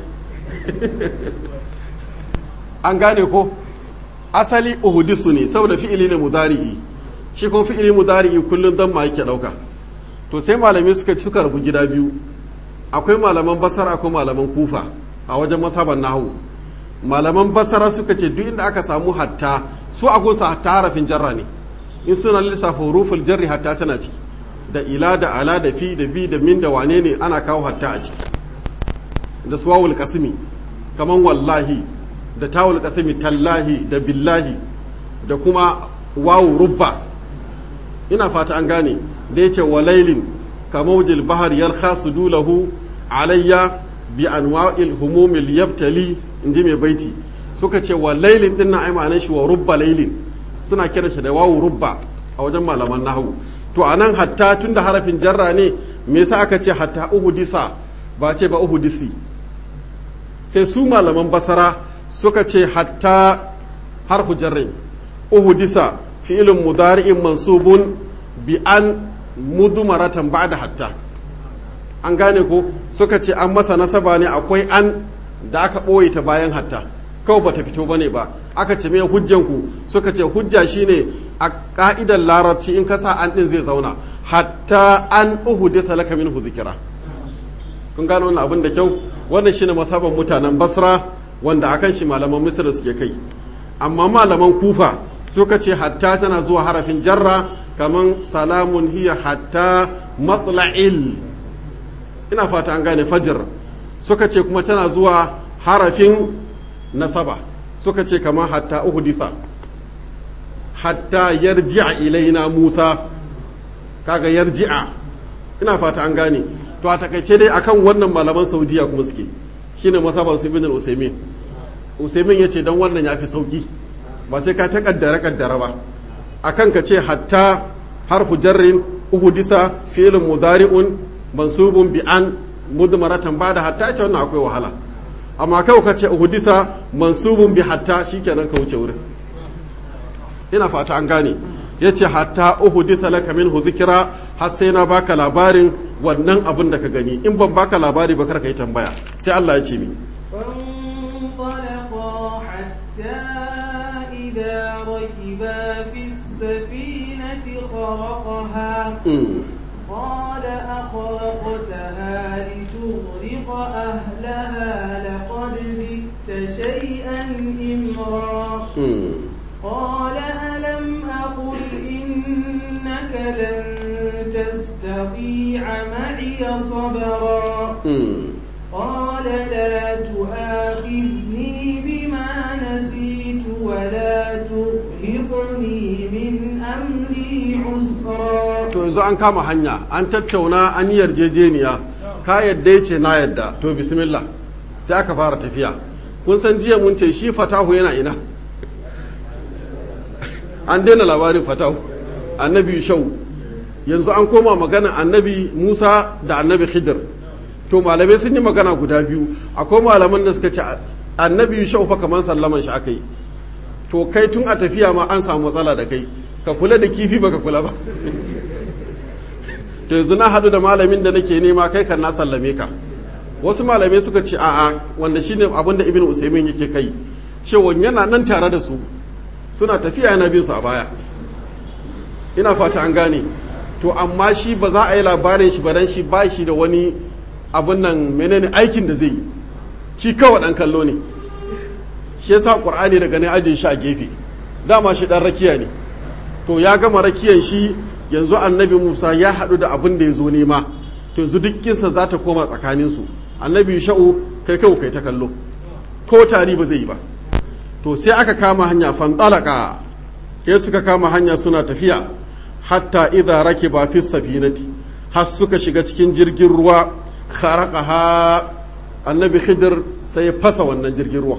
an gane ko asali uhudisu ne saboda fi'ili ne mudari'i shi kuma fi'ili mudari'i kullum dan ma yake dauka to sai malamai suka suka rabu gida biyu akwai malaman basara akwai malaman kufa a wajen masaban nahu malaman basara suka ce duk inda aka samu hatta su a gunsa hatta harafin jarra ne in suna lissafa huruful jarri hatta tana ciki da ila da ala da fi da bi da min da wane ne ana kawo hatta a ciki da suwawul kasimi kaman wallahi da tawul kasimi tallahi da billahi da kuma wawu rubba ina fata an gane da yace walailin kamaujil bahar yalkha sudulahu alayya bi anwa'il humumil yabtali inji mai baiti suka ce wa lailin din na ai shi wa rubba lailin suna kira shi da wawu rubba a wajen malaman nahwu to anan hatta tunda harafin jarra ne me yasa aka ce hatta uhudisa ba ce ba uhudisi sai su malaman basara suka ce hatta harfu jarrin uhudisa fi'ilun mudari'in mansubun bi an mudumaratan ba'da hatta an gane ko suka ce an masa nasaba ne akwai an da aka ɓoye ta bayan hatta kawai bata fito bane ba aka ce me hujjanku suka ce hujja shine a ka'idar larabci in kasa an din zai zauna hatta an uhuditha laka minhu zikira kun gano wannan abin da kyau wannan shine masaban mutanen basra wanda akan shi malaman misra suke kai amma malaman kufa suka ce hatta tana zuwa harafin jarra kaman salamun hiya hatta matla'il ina fata an gane fajr suka ce kuma tana zuwa harafin nasaba suka ce kamar hatta uhudisa hatta yarji'a ilaina musa kaga yarji'a ina fata an gane to a takaice dai akan wannan malaman saudiya kuma suke shine masaban su ibn usaimin usaimin yace dan wannan yafi sauki ba sai ka ta kaddara kaddara ba akan ka ce hatta harfu jarrin uhudisa fi'lun mudari'un mansubun bi an mudmaratan bada hatta ce wannan akwai wahala amma kai ka ce uhudisa mansubun bi hatta shikenan ka wuce wurin ina fata an gane yace hatta uhudisa laka minhu zikra har sai na baka labarin wannan abin da ka gani in ban baka labari ba kar ka yi tambaya sai Allah ya ce mi فانطلقا حتى إذا ركبا في السفينة خرقها قال أخرقتها لتغرق أهلها لقد جئت شيئا إمرا قال ألم أقل إنك لن تستطيع معي صبرا قال لا تؤاخذني بما نسيت ولا ترهقني من أمري عسرا to yanzu an kama hanya an tattauna an yi yarjejeniya ka yadda ya ce na yadda to bismillah sai aka fara tafiya kun san jiya mun ce shi fatahu yana ina an daina labarin fatahu annabi shau yanzu an koma magana annabi musa da annabi khidir to malamai sun yi magana guda biyu akwai malaman da suka ce annabi shau fa kamar sallaman shi aka yi to kai tun a tafiya ma an samu matsala da kai ka kula da kifi baka kula ba to yanzu na haɗu da malamin da nake nema kai kan na sallame ka wasu malamai suka ce a'a wanda shine abin da ibn usaimin yake kai cewa yana nan tare da su suna tafiya yana bin su a baya ina fata an gane to amma shi ba za a yi labarin shi ba dan shi ba shi da wani abin nan menene aikin da zai yi shi kawai dan kallo ne shi yasa qur'ani daga ne ajin shi a gefe dama shi dan rakiya ne to ya gama rakiyan shi yanzu annabi Musa ya haɗu da abin da ya zo nema to yanzu duk kinsa za ta koma tsakaninsu annabi sha'u kai kai kai ta kallo ko tari ba zai yi ba to sai aka kama hanya fantalaka ke suka kama hanya suna tafiya hatta idza rakiba fi safinati har suka shiga cikin jirgin ruwa kharaqaha annabi khidir sai fasa wannan jirgin ruwa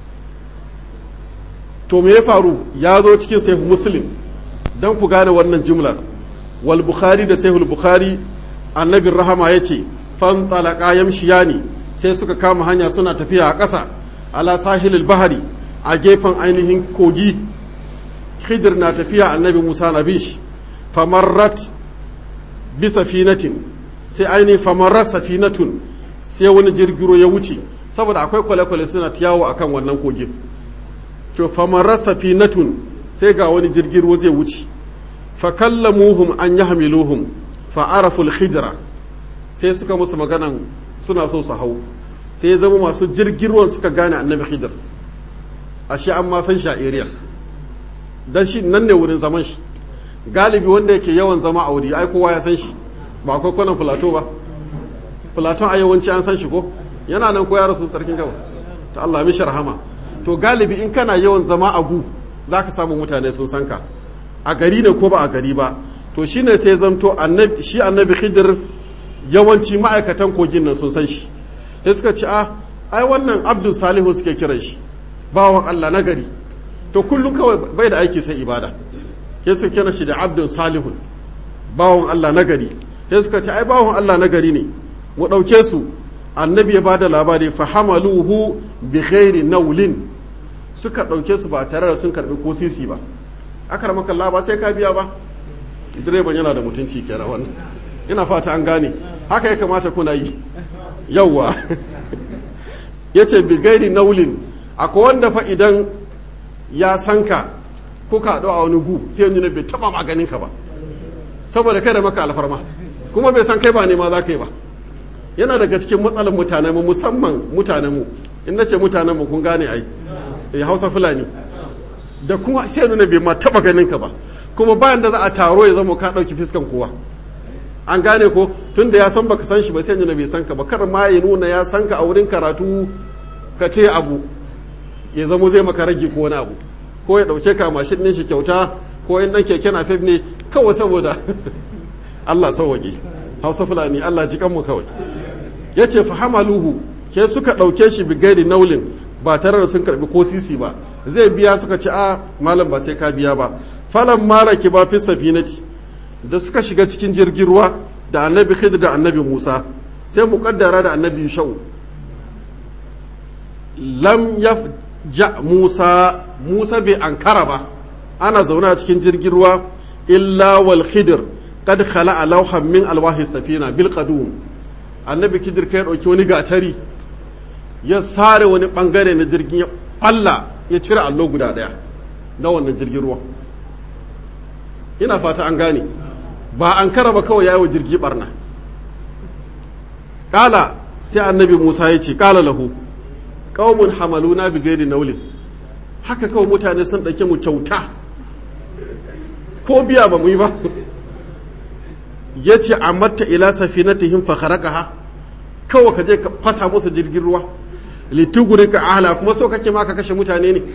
to me ya faru ya zo cikin sahih muslim dan ku gane wannan jumlar wal bukhari da sahih bukhari annabi rahama yace fantalaka yamshiyani sai suka kama hanya suna tafiya a ƙasa ala sahilil bahari a gefen ainihin kogi khidir na tafiya annabi musa na bin shi famarrat bi safinatin sai ainihin famarrat safinatun sai wani jirgiro ya wuce saboda akwai kwale-kwale suna yawo akan wannan kogin to famarrat safinatun sai ga wani jirgiro zai wuce fa kallamuhum an yahmiluhum fa araful khidra sai suka musu maganan suna so su hau sai ya zama masu jirgirwan suka gane annabi khidr ashe an ma san shi a area dan shi nan ne wurin zaman shi galibi wanda yake yawan zama a wuri ai kowa ya san shi ba akwai kwanan filato ba filaton a yawanci an san shi ko yana nan ko ya rasu sarkin gaba ta Allah mishi rahama to galibi in kana yawan zama a gu za ka samu mutane sun san ka a gari ne ko ba a gari ba to shine sai zamto annabi shi annabi khidir yawanci ma'aikatan kogin nan sun san shi sai suka ci a ai wannan abdul salihu suke kiran shi bawan Allah na gari to kullum kawai bai da aiki sai ibada sai suka kira shi da abdul salihun bawan Allah na gari sai suka ci ai bawan Allah na gari ne mu ɗauke su annabi ya ba da labari fa hamaluhu bi ghairi naulin suka ɗauke su ba tare da sun karɓi ko sisi ba aka ramaka ba sai ka biya ba direban yana da mutunci kenan wannan ina fata an gane haka ya kamata kuna yi yauwa ya ce bigairi naulin akwai wanda fa idan ya san ka kuka haɗu a wani gu sai yanzu bai taɓa maganin ka ba saboda kai da maka alfarma kuma bai san kai ba nema za ka yi ba yana daga cikin matsalar mutanenmu musamman mutanenmu in na ce mutanenmu kun gane ai ya hausa fulani da kuma sai nuna bai ma taɓa ganin ka ba kuma bayan da za a taro ya zama ka ɗauki fiskan kowa an gane ko tun da ya san baka san shi ba sai nuna bai san ka ba kar ma ya nuna ya san ka a wurin karatu ka ce abu ya zamo zai maka rage ko wani abu ko ya dauke ka mashin ɗin shi kyauta ko in dan keke na ne kawai saboda Allah sauwaƙe Hausa Fulani Allah ji kanmu kawai ya ce fa hamaluhu ke suka ɗauke shi bi gairi naulin ba tare da sun karbi ko sisi ba zai biya suka ci a malam ba sai ka biya ba falan mara ki ba fi safinati da suka shiga cikin jirgin ruwa da annabi khidr da annabi musa sai muƙaddara da annabi shau lam ja musa musa bai ankara ba ana zaune a cikin jirgin ruwa illa wal khidr kad khala lawhan min alwahi safina bil qadum annabi khidir kai dauki wani gatari ya sare wani bangare na jirgin ya balla ya cire allo guda daya na wannan jirgin ruwa ina fata an gane ba an kara ba kawai yawo jirgi barna kala sai annabi musa ya ce kala lahu qaumun hamaluna bi ghairi naulin haka kawai mutane sun ɗauke mu kyauta ko biya ba mu yi ba ya ce amatta ila safinatihim fa kharaqaha kawai ka je ka fasa musu jirgin ruwa lituguri ka ahla kuma so kake ma ka kashe mutane ne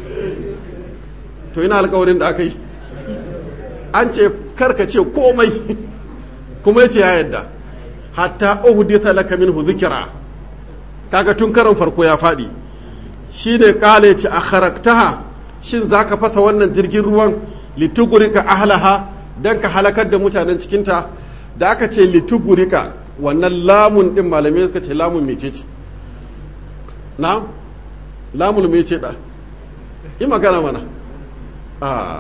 to ina alƙawarin da aka yi an ce karka ce komai kuma yace ya yadda hatta uhditha laka minhu dhikra kaga tun karon farko ya fadi shine kale ce a kharaktaha shin zaka fasa wannan jirgin ruwan litugurika ahlaha dan ka halakar da mutanen cikinta da aka ce litugurika wannan lamun din malamai suka ce lamun mecece na lamun mece da yi magana mana a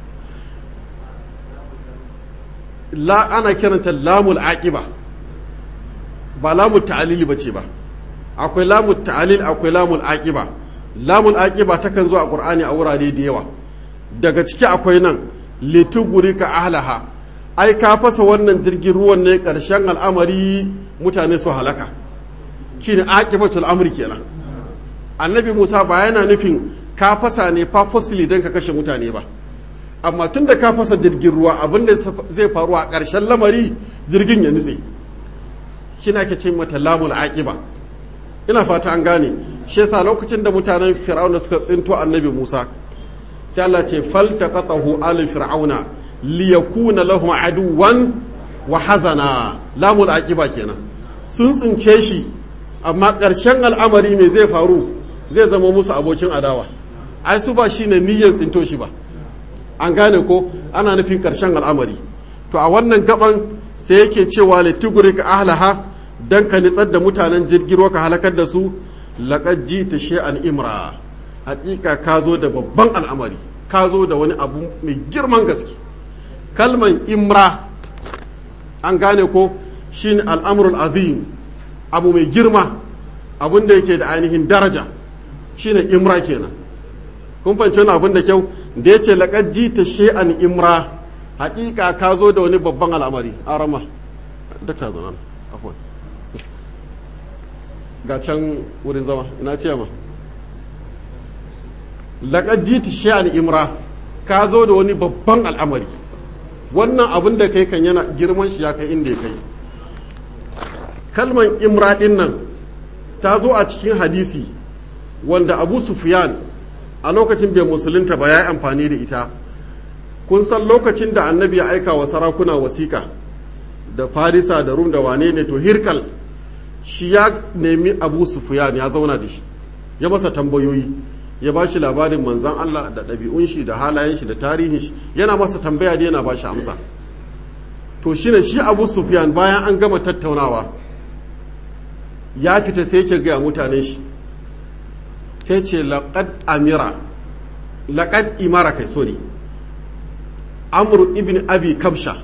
la ana kiranta lamul aqiba ba lamul ta'alili bace ba akwai lamul ta'alil akwai lamul aqiba lamul aqiba takan zo a qur'ani a wurare da yawa daga ciki akwai nan litugurika ahlaha ai ka fasa wannan jirgin ruwan ne karshen al'amari mutane su halaka shine aqibatul amri kenan annabi Musa ba yana nufin ka fasa ne purposely don ka kashe mutane ba amma tun da ka fasa jirgin ruwa abin da zai faru a ƙarshen lamari jirgin ya nutse shi na ke ce mata lamul aqiba ina fata an gane shi yasa lokacin da mutanen fir'auna suka tsinto annabi Musa sai Allah ce faltaqatahu alu fir'auna liyakuna lahum aduwan wa hazana lamul aqiba kenan sun tsince shi amma ƙarshen al'amari me zai faru zai zama musu abokin adawa ai su ba shine niyyar tsinto shi ba an gane ko ana nufin ƙarshen al'amari to a wannan gaban sai yake cewa litugurika ahlaha dan ka nitsar da mutanen jirgin ka halakar da su laqad jita shay'an imra hakika ka zo da babban al'amari ka zo da wani abu mai girman gaske kalman imra an gane ko shine al'amrul azim abu mai girma abun da yake da ainihin daraja shine imra kenan kun fahimci wani abin da kyau da ya ce laƙar jita she'an imra haƙiƙa ka zo da wani babban al'amari a rama da ta zama afon ga can wurin zama ina ce ma laƙar jita she'an imra ka zo da wani babban al'amari wannan abin da kai kan yana girman shi ya kai inda ya kai kalman imra ɗin nan ta zo a cikin hadisi wanda abu sufyan a lokacin bai musulunta ba ya yi amfani da ita kun san lokacin da annabi ya aika wa sarakuna wasiƙa da farisa da rum da wane ne to hirkal shi ya nemi abu sufyan ya zauna da shi ya masa tambayoyi ya ba shi labarin manzan Allah da ɗabi'un shi da halayen shi da tarihin shi yana masa tambaya da yana ba shi amsa to shine shi abu sufyan bayan an gama tattaunawa ya fita sai yake gaya mutanen shi sai ce laƙad amira laƙad imara kai sorry amru ibn abi kabsha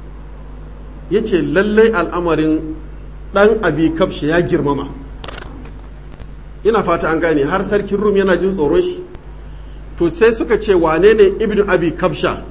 ya ce lallai al'amarin ɗan abi kabsha ya girmama ina fata an gane har sarkin rum yana jin tsoron shi to sai suka ce wane ne ibn abi kabsha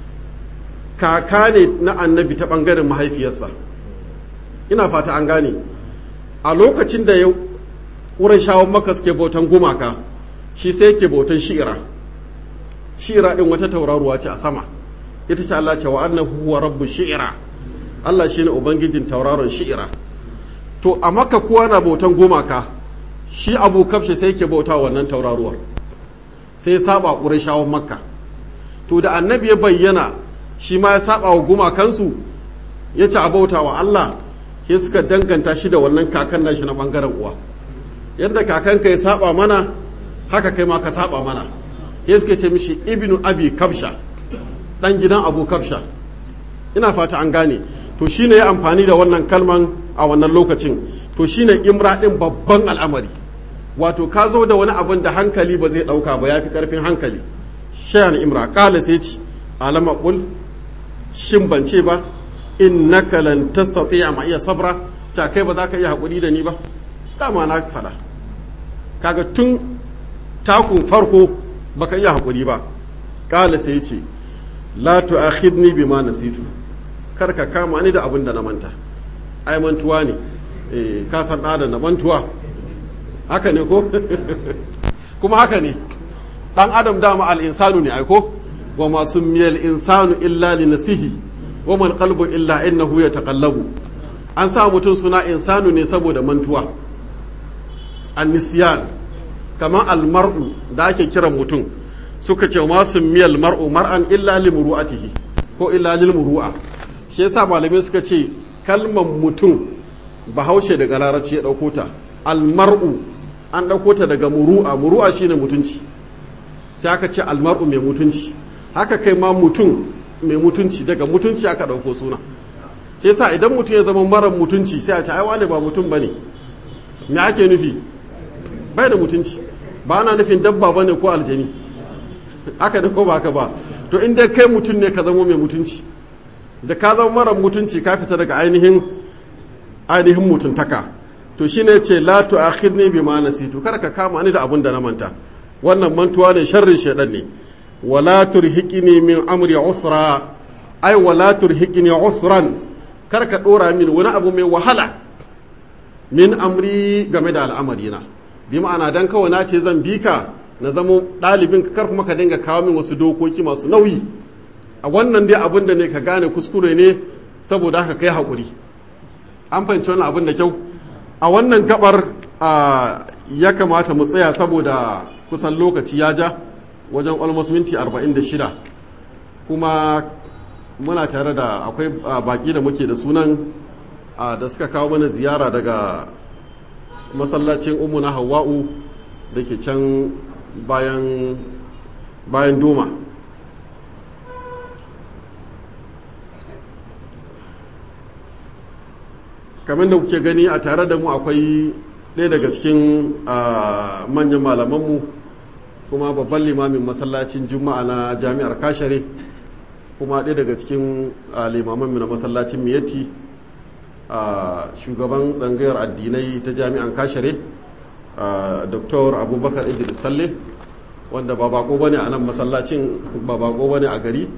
kaka ne na annabi ta ɓangaren mahaifiyarsa ina fata an gane a lokacin da ya shawon maka suke bautan gumaka shi sai yake bautan shi'ira shi'ira din wata tauraruwa ce a sama ita ce Allah ce wa annahu huwa rabbu shi'ira Allah shine ubangijin tauraron shi'ira to a maka kowa na bautan gumaka shi abu kafshe sai yake bauta wannan tauraruwar sai ya saba shawon makka to da annabi ya bayyana shi ma ya saba wa gumakansu ya ci a bauta wa Allah sai suka danganta shi da wannan kakan nashi na bangaren uwa yadda kakanka ya saba mana haka kai ma ka saba mana ya suke ce mishi ibnu abi kabsha dan gidan abu kabsha ina fata an gane to shine ya amfani da wannan kalman a wannan lokacin to shine imra din babban al'amari wato ka zo da wani abin da hankali ba zai dauka ba yafi karfin hankali shayan imra kala sai ci alama qul shin ban ce ba innaka lan tastati'a ma iya sabra ta kai ba za ka iya hakuri da ni ba dama na faɗa kaga tun takun farko baka iya haƙuri ba ƙala sai ce la tu'akhidni bima nasitu kar ka kama ni da abin da na manta ai mantuwa ne eh ka san da na mantuwa haka ne ko kuma haka ne dan adam dama al insanu ne ai ko wa ma sumiyal insanu illa li nasihi wa mal qalbu illa innahu yataqallabu an sa mutum suna insanu ne saboda mantuwa annisiyan kamar almar'u da ake kiran mutum suka ce masu miyal mar'u mar'an illa li muru'atihi ko illa lil muru'a shi yasa malamai suka ce kalmar mutum bahaushe daga larabci ya ɗauko ta almar'u an ɗauko ta daga muru'a muru'a shine mutunci sai aka ce almar'u mai mutunci haka kai ma mutum mai mutunci daga mutunci aka ɗauko suna ke sa idan mutum ya zama mara mutunci sai a ce ai wane ba mutum bane me ake nufi bai da mutunci ba ana nufin dabba bane ko aljani haka ne ko ba haka ba to inda kai mutum ne ka zama mai mutunci da ka zama mara mutunci ka fita daga ainihin ainihin mutuntaka to shine ce la tu'akhidni bima nasitu kar ka kama ni da abun da na manta wannan mantuwa ne sharrin shedan ne wala turhiqni min amri usra ai wala turhiqni usran kar ka dora min wani abu mai wahala min amri game da al'amarina bi ma'ana dan kawai na ce zan bi ka na zamo ɗalibin kar kuma ka dinga kawo min wasu dokoki masu nauyi a wannan dai abin da ne ka gane kuskure ne saboda haka kai haƙuri an fahimci wannan abin da kyau a wannan gabar ya kamata mu tsaya saboda kusan lokaci ya ja wajen almost minti 46 kuma muna tare da akwai baki da muke da sunan da suka kawo mana ziyara daga masallacin umu na hawa'u da ke can bayan bayan doma kamar da kuke gani a tare da mu akwai ɗaya daga cikin manyan malamanmu kuma babban limamin masallacin juma'a na jami'ar kashare kuma ɗaya daga cikin limamanmu na masallacin miyatti shugaban tsangayar addinai ta jami'an kashare dr abubakar idris salle wanda ba bako bane a nan masallacin ba bako bane a gari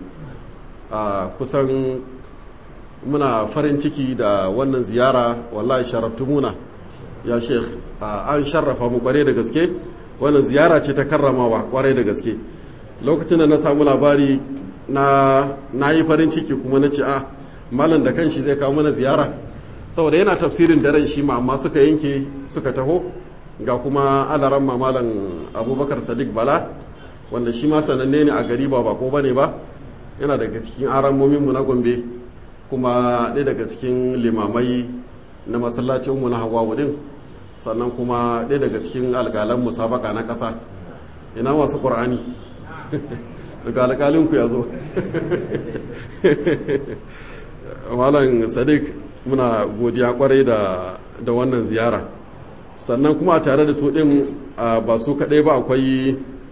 kusan muna farin ciki da wannan ziyara wallahi sharaftumuna ya sheikh an sharrafa mu kware da gaske wannan ziyara ce ta karramawa kwarai da gaske lokacin da na samu labari na na yi farin ciki kuma na ce a malam da kanshi zai kawo mana ziyara saboda yana tafsirin daren shi ma amma suka yanke suka taho ga kuma alaran malam abubakar sadiq bala wanda shi ma sananne ne a gari ba bako bane ba yana daga cikin aramominmu na gombe kuma ɗaya daga cikin limamai na masallacinmu na hawa wudin sannan kuma ɗaya daga cikin alƙalan musabaka na ƙasa ina masu ƙur'ani daga alƙalinku ya zo malam sadiq muna godiya kwarai da wannan ziyara sannan kuma a tare da su ɗin ba su kaɗai ba akwai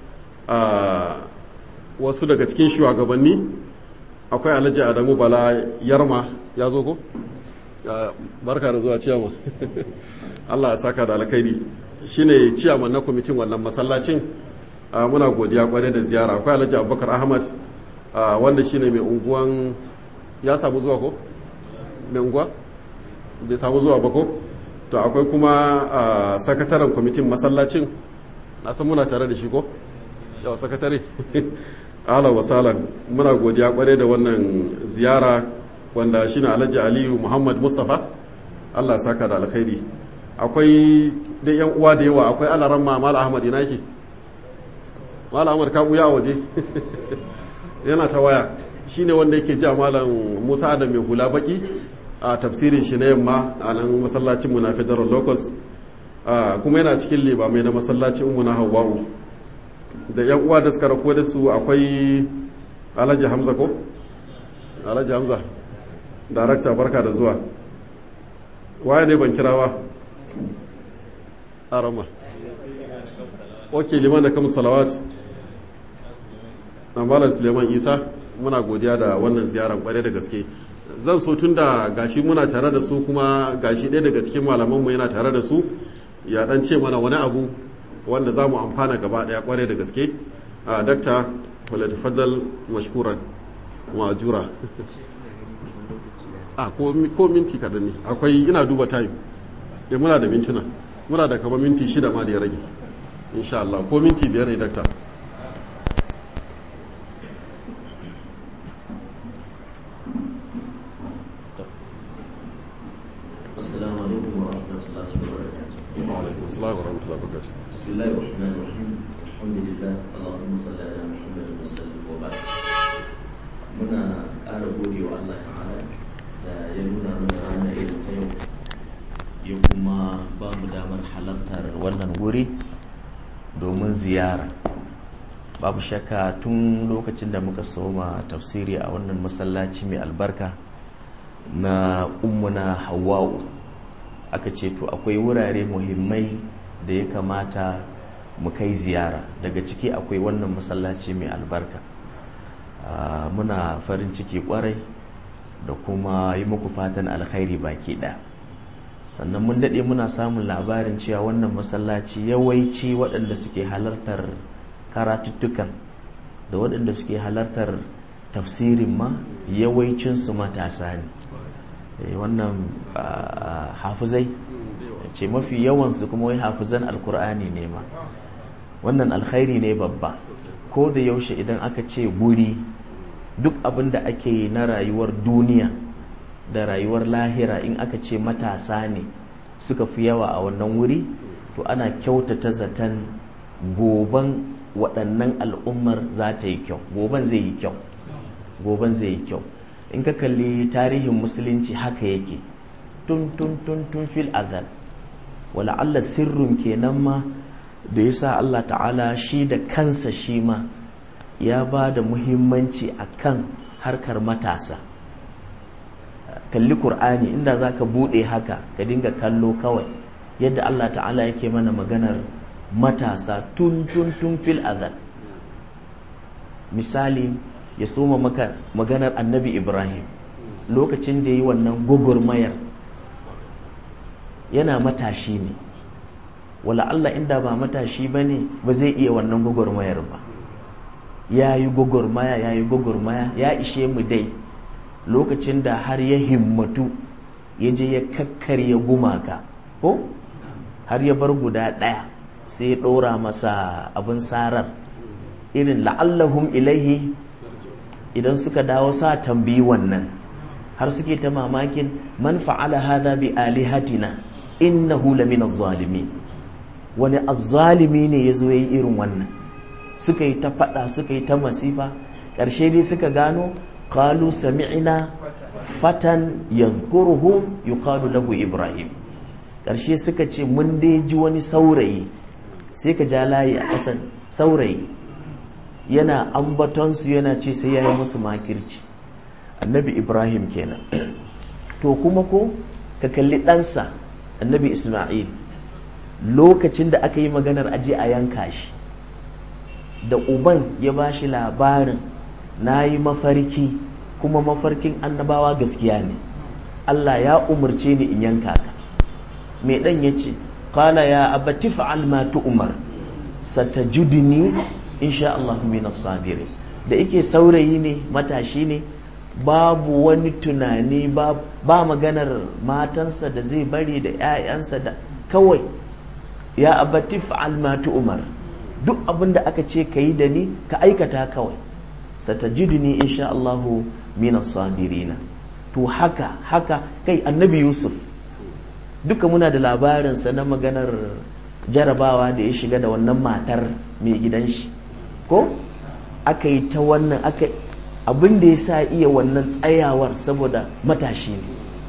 wasu daga cikin shugabanni akwai alhaji adamu bala yarma ya zo ko barka da zuwa ciyama allah ya saka da alkhairi shine ciyaman na kwamitin wannan masallacin muna godiya kwarai da ziyara akwai alhaji abubakar ahmad wanda shine mai unguwan ya samu zuwa ko mai unguwa bai samu zuwa ba ko to akwai kuma sakataren kwamitin masallacin na san muna tare da shi ko yawa sakatare ala wasalan muna godiya kware da wannan ziyara wanda shine alhaji aliyu muhammad mustapha allah saka da alkhairi akwai da yan uwa da yawa akwai alaran mal ahmad ina yake mal ahmad ka buya a waje yana ta waya shine wanda yake ja malam musa da mai hula baki a tafsirin shi na yamma a nan masallacin mu na federal locus kuma yana cikin limamai na masallacin mu na hawa'u da yan uwa da suka rako da su akwai alhaji hamza ko alhaji hamza darakta barka da zuwa waye ne ban kirawa arama ok liman da kam salawat na malam suleiman isa muna godiya da wannan ziyarar kware da gaske zan so tun da gashi muna tare da su kuma gashi ɗaya daga cikin malamanmu yana tare da su ya dan ce mana wani abu wanda za mu amfana gaba daya kware da gaske a dakta faladifadal mashkuran ma'ajura a ko minti kaɗan ne akwai ina duba time da muna da mintuna muna da kama minti shida ma da ya rage insha Allah ko minti biyar ne dakta السلام عليكم ورحمة الله وبركاته وعليكم السلام ورحمة الله وبركاته بسم الله الرحمن الرحيم الحمد لله اللهم صل على محمد وسلم وبعد muna ƙara gode wa Allah ta'ala da da ya nuna mana rana irin ta yau ya kuma ba mu damar halartar wannan wuri domin ziyara babu shakka tun lokacin da muka soma tafsiri a wannan masallaci mai albarka na ummuna hawa'u aka ce to akwai wurare muhimmai da ya kamata mu kai ziyara daga ciki akwai wannan masallaci mai albarka muna farin ciki kwarai da kuma yi muku fatan alkhairi baki ɗaya sannan mun daɗe muna samun labarin cewa wannan masallaci yawanci waɗanda suke halartar karatuttukan da waɗanda suke halartar tafsirin ma yawancinsu matasa ne wannan hafizai ce mafi yawansu kuma wai hafizan alkur'ani ne ma wannan alkhairi ne babba ko da yaushe idan aka ce guri duk abin da ake yi na rayuwar duniya da rayuwar lahira in aka ce matasa ne suka fi yawa a wannan wuri to ana kyautata zaton goban waɗannan al'ummar za ta yi kyau goban zai yi kyau goban zai yi kyau in ka kalli tarihin musulunci haka yake tun tun tun tun fil azal wala Allah sirrin kenan ma da yasa Allah ta'ala shi da kansa shi ma ya ba da muhimmanci akan harkar matasa kalli Kur'ani inda za ka buɗe haka ka dinga kallo kawai yadda Allah ta'ala yake mana maganar matasa tun tun tun fil azal misali ya soma maka maganar annabi ibrahim lokacin da ya yi wannan gugurmayar yana matashi ne wala Allah inda ba matashi ba ne ba zai iya wannan gugurmayar ba ya yi gugurmaya ya yi gugurmaya ya ishe mu dai lokacin da har ya himmatu ya je ya kakkarya gumaka ko har ya bar guda ɗaya sai ya ɗora masa abin sarar irin la'allahum ilaihi idan suka dawo sa tambayi wannan har suke ta mamakin man fa'ala hadha bi alihatina innahu lamin az-zalimin wani azzalimi ne yazo yayi irin wannan suka yi ta fada suka yi ta masifa ƙarshe dai suka gano qalu sami'na fatan yadhkuruhum yuqalu lahu ibrahim ƙarshe suka ce mun dai ji wani saurayi sai ka ja layi a ƙasan saurayi yana ambatonsu yana ce sai ya yi musu makirci annabi ibrahim kenan to kuma ko ka kalli ɗansa annabi isma'il lokacin da aka yi maganar aje a yanka shi da uban ya ba shi labarin na yi mafarki kuma mafarkin annabawa gaskiya ne allah ya umarce ni in yanka ka mai ɗan ya ce qala ya abati fa'al ma tu'mar satajudni insha Allah minas sabirin da yake saurayi ne matashi ne babu wani tunani ba, ba maganar matansa da zai bari da 'ya'yansa da kawai ya abati fa'al ma tu'mar duk abin da aka ce ka yi da ni ka aikata kawai satajidni insha Allah minas sabirina to haka haka kai annabi Yusuf duka muna da labarinsa na maganar jarabawa da ya shiga da wannan matar mai gidan shi ko aka yi ta wannan aka abin da ya sa iya wannan tsayawar saboda matashi ne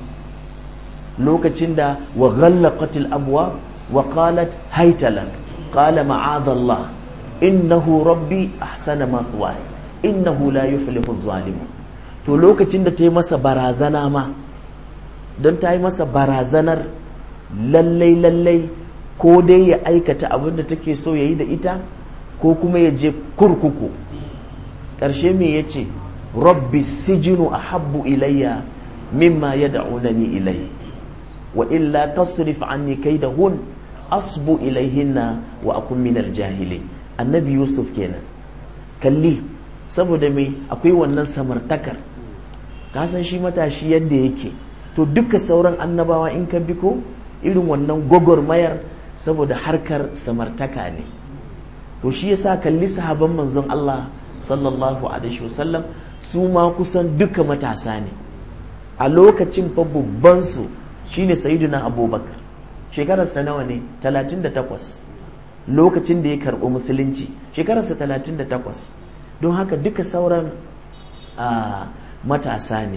lokacin da wa ghallaqatil abwa wa qalat haytalan qala ma'adallah innahu rabbi ahsana mathwaya innahu la yuflihu zalimun to lokacin da ta yi masa barazana ma don ta yi masa barazanar lallai lallai ko dai ya aikata abin da take so ya yi da ita ko kuma ya je kurkuku ƙarshe me ya ce rabbi sijinu a habbu ilayya mimma ya da'unani ilai wa illa tasrif anni kai da hun asbu ilaihinna wa akun minal jahili annabi yusuf kenan kalli saboda me akwai wannan samartakar kasan shi matashi yadda yake to duka sauran annabawa in ka bi ko irin wannan gwagwarmayar saboda harkar samartaka ne to shi yasa kalli sahaban manzon Allah sallallahu alaihi wasallam su ma kusan duka matasa ne a lokacin fa babban su shine sayyiduna abubakar shekararsa nawa ne 38 lokacin da ya karɓi musulunci shekararsa 38 don haka duka sauran matasa ne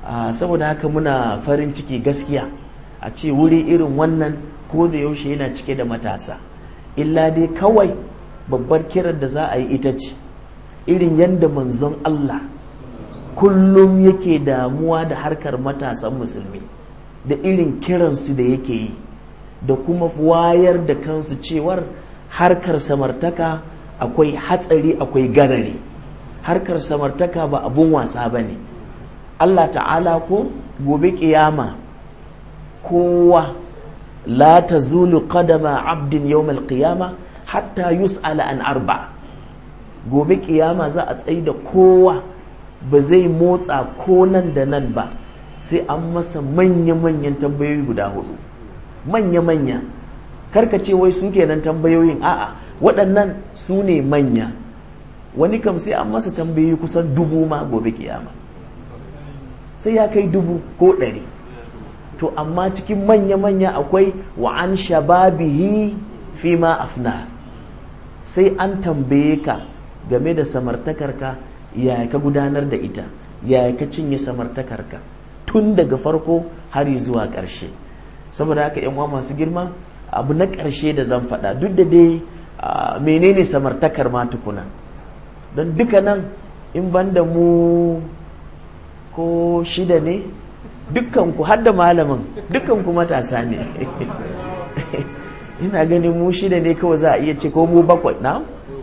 saboda haka muna farin ciki gaskiya a ce wuri irin wannan ko da yaushe yana cike da matasa illa dai kawai babbar kirar da za a yi ita ce irin yadda manzon Allah kullum yake damuwa da harkar matasan musulmi da irin kiransu da yake yi da kuma wayar da kansu cewar harkar samartaka akwai hatsari akwai garari harkar samartaka ba abun wasa ba ne Allah ta'ala ko gobe kiyama kowa la ta zulu qadama abdin yawmal qiyama hatta yus'ala an arba gobe kiyama za a tsaye da kowa ba zai motsa ko nan da nan ba sai an masa manya-manyan tambayoyi guda hudu manya-manya karka ce wai su kenan tambayoyin a'a waɗannan su ne manya wani kam sai an masa tambayoyi kusan dubu ma gobe kiyama sai ya kai dubu ko ɗari to amma cikin manya-manya akwai wa an shababihi fi ma afna sai an tambaye ka game da samartakarka yaya ka gudanar da ita yaya ka cinye samartakarka tun daga farko har zuwa ƙarshe saboda haka yan uwa masu girma abu na ƙarshe da zan faɗa duk da dai menene samartakar ma tukuna don duka nan in ban da mu ko shida ne dukkanku har da malamin dukkanku matasa ne ina ganin mu shida ne kawai za a iya ce ko mu bakwai na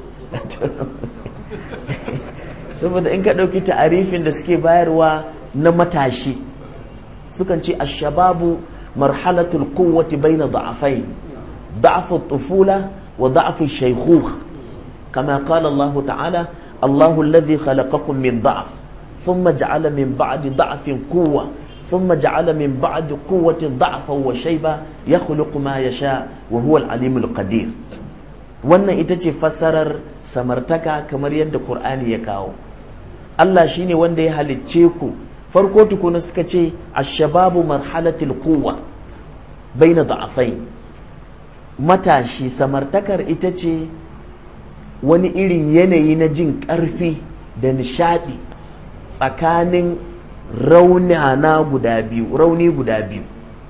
saboda in ka ɗauki ta'arifin da suke bayarwa na matashi sukan ce ashababu marhalatul quwwati baina da'afai da'afu tufula wa da'afu shaykhukh kama qala Allah ta'ala Allahu alladhi khalaqakum min da'af thumma ja'ala min ba'di da'afin quwwa thumma ja'ala min ba'di quwwatin da'afan wa shayba yakhluqu ma yasha wa huwa al-alimul qadir wannan ita ce fassarar samartaka kamar yadda Qur'ani ya kawo Allah shine wanda ya halicce ku farko tukuna suka ce ashababu marhalatil quwwa baina da'afai matashi samartakar ita ce wani irin yanayi na jin ƙarfi da nishadi tsakanin raunana guda biyu rauni guda biyu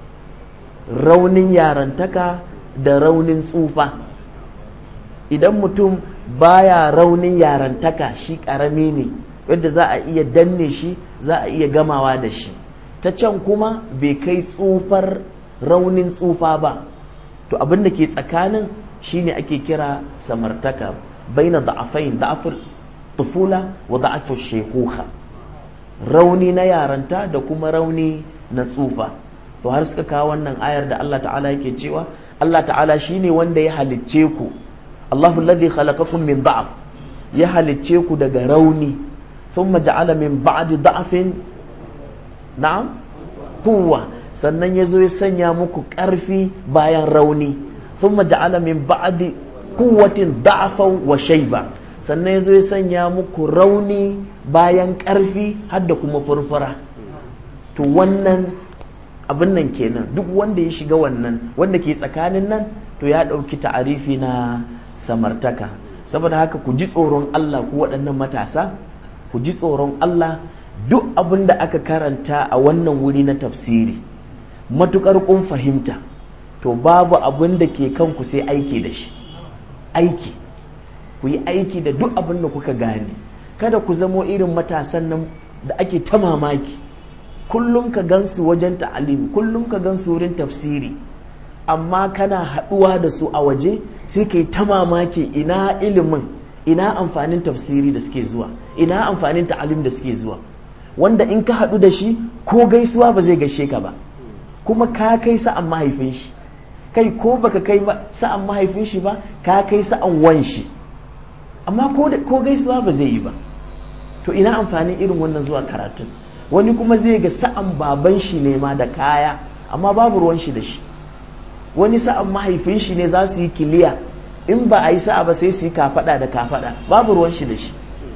raunin yarantaka da raunin tsufa idan mutum baya raunin yarantaka shi ƙarami ne yadda za a iya danne shi za a iya gamawa da shi ta can kuma bai kai tsufar raunin tsufa ba to abin da ke tsakanin shine ake kira samartaka baina da'afain da'afur tufula wa da'afur shekuha rauni na yaranta da kuma rauni na tsufa to har suka kawo wannan ayar da Allah ta'ala yake cewa Allah ta'ala shine wanda ya halicce ku Allahu alladhi khalaqakum min da'af ya halicce ku daga rauni ثم جعل من بعد ضعف نعم قوة sannan ya zo ya sanya muku ƙarfi bayan rauni thumma ja'ala min ba'di quwwatin da'afan wa shayba sannan ya zo ya sanya muku rauni bayan ƙarfi har da kuma furfura to wannan abin nan kenan duk wanda ya shiga wannan wanda ke tsakanin nan to ya ɗauki ta'arifi na samartaka saboda haka ku ji tsoron Allah ku waɗannan matasa ku ji tsoron Allah duk abin da aka karanta a wannan wuri na tafsiri matukar kun fahimta to babu abin da ke kanku sai aiki da shi aiki ku yi aiki da duk abin da kuka gane kada ku zamo irin matasan nan da ake ta mamaki kullum ka gansu wajen ta'alim kullum ka gansu wurin tafsiri amma kana haɗuwa da su a waje sai ka yi ta mamaki ina ilimin ina amfanin tafsiri da suke zuwa ina amfanin ta'alim da suke zuwa wanda in ka haɗu da shi ko gaisuwa ba zai gaishe ka ba kuma ka kai sa'an mahaifin shi kai ko baka kai sa'an mahaifin shi ba ka kai sa'an wan shi amma ko gaisuwa ba zai yi ba to ina amfanin irin wannan zuwa karatun wani kuma zai ga sa'an baban shi ne ma da kaya amma babu ruwan shi da shi wani sa'an mahaifin shi ne za su yi kiliya in ba a yi sa'a ba sai su yi kafada da kafada babu ruwan shi da shi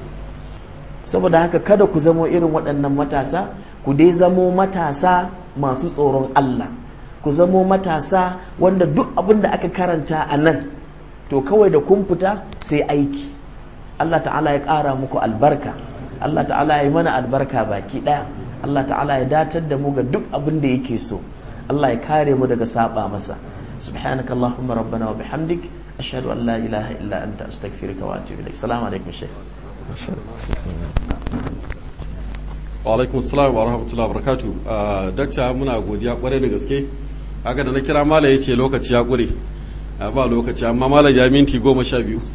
saboda haka kada ku zamo irin waɗannan matasa ku dai zamo matasa masu tsoron Allah ku zamo matasa wanda duk abin da aka karanta a nan to kawai da kun fita sai aiki Allah ta'ala ya ƙara muku albarka Allah ta'ala ya yi mana albarka baki ɗaya Allah ta'ala ya datar da mu ga duk abin da yake so Allah ya kare mu daga saba masa subhanaka allahumma rabbana wa bihamdik ashhadu an la ilaha illa anta astaghfiruka wa atubu ilaik assalamu alaikum shaykh wa alaikum assalam wa rahmatullahi wa barakatuh dakta muna godiya kwarai da gaske haka da na kira malam ya ce lokaci ya kure ba lokaci amma malam ya minti goma sha biyu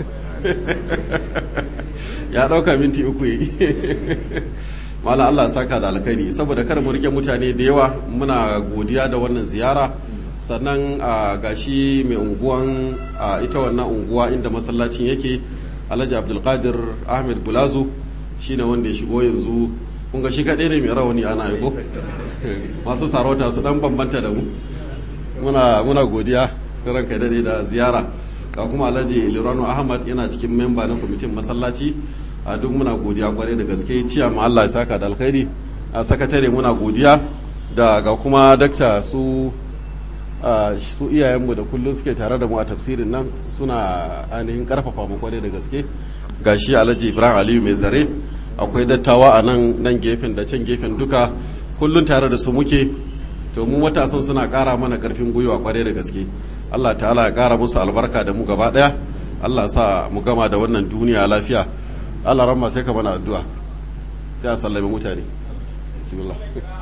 ya ɗauka minti uku yi malam Allah saka da alkhairi saboda kada mu rike mutane da yawa muna godiya da wannan ziyara sannan a gashi mai unguwan ita wannan unguwa inda masallacin yake alhaji abdulkadir ahmed bulazu shine wanda ya shigo yanzu kun ga shi kaɗai ne mai rawani ana aiko masu sarauta su dan bambanta da mu muna muna godiya ranka daɗe da ziyara ga kuma alhaji lirano ahmad yana cikin memba na kwamitin masallaci a duk muna godiya kwarai da gaske ciya ma Allah ya saka da alkhairi a sakatare muna godiya da ga kuma dakta su su iyayenmu da kullum suke tare da mu a tafsirin nan suna ainihin karfafa mu kwarai da gaske ga shi alhaji ibrahim aliyu mai zare akwai dattawa a nan nan gefen da can gefen duka kullum tare da su muke to mu matasan suna kara mana karfin gwiwa kwarai da gaske Allah ta'ala ya kara musu albarka da mu gaba daya Allah sa mu gama da wannan duniya lafiya Allah ramma sai ka mana addu'a sai a sallame mutane bismillah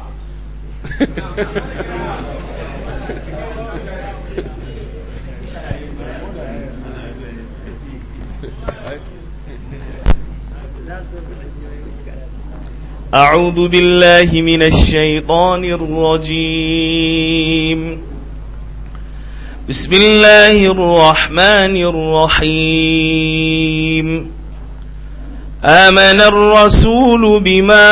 أعوذ بالله من الشيطان الرجيم بسم الله الرحمن الرحيم آمن الرسول بما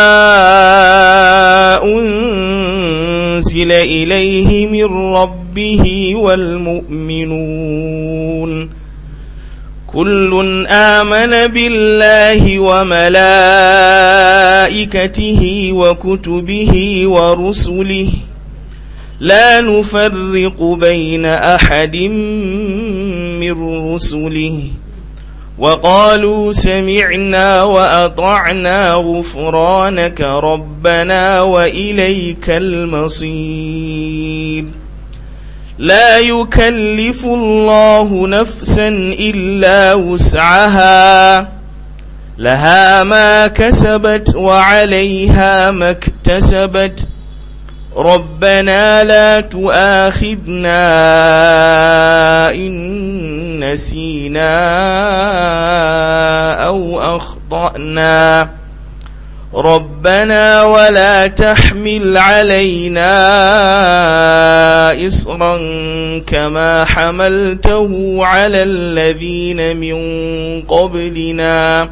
أنزل إليه من ربه والمؤمنون كل آمن بالله وملائكته وكتبه ورسله لا نفرق بين أحد من رسله وقالوا سمعنا وأطعنا غفرانك ربنا وإليك المصير لا يكلف الله نفسا إلا وسعها لها ما كسبت وعليها ما اكتسبت ربنا لا تؤاخذنا إن نسينا أو أخطأنا ربنا ولا تحمل علينا إصرا كما حملته على الذين من قبلنا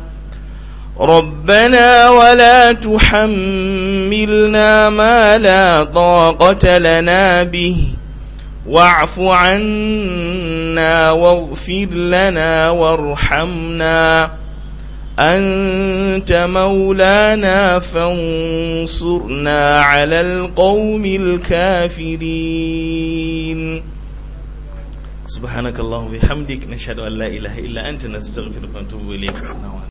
ربنا ولا تحملنا ما لا طاقة لنا به واعف عنا واغفر لنا وارحمنا أنت مولانا فانصرنا على القوم الكافرين سبحانك اللهم وبحمدك نشهد أن لا إله إلا أنت نستغفرك ونتوب إليك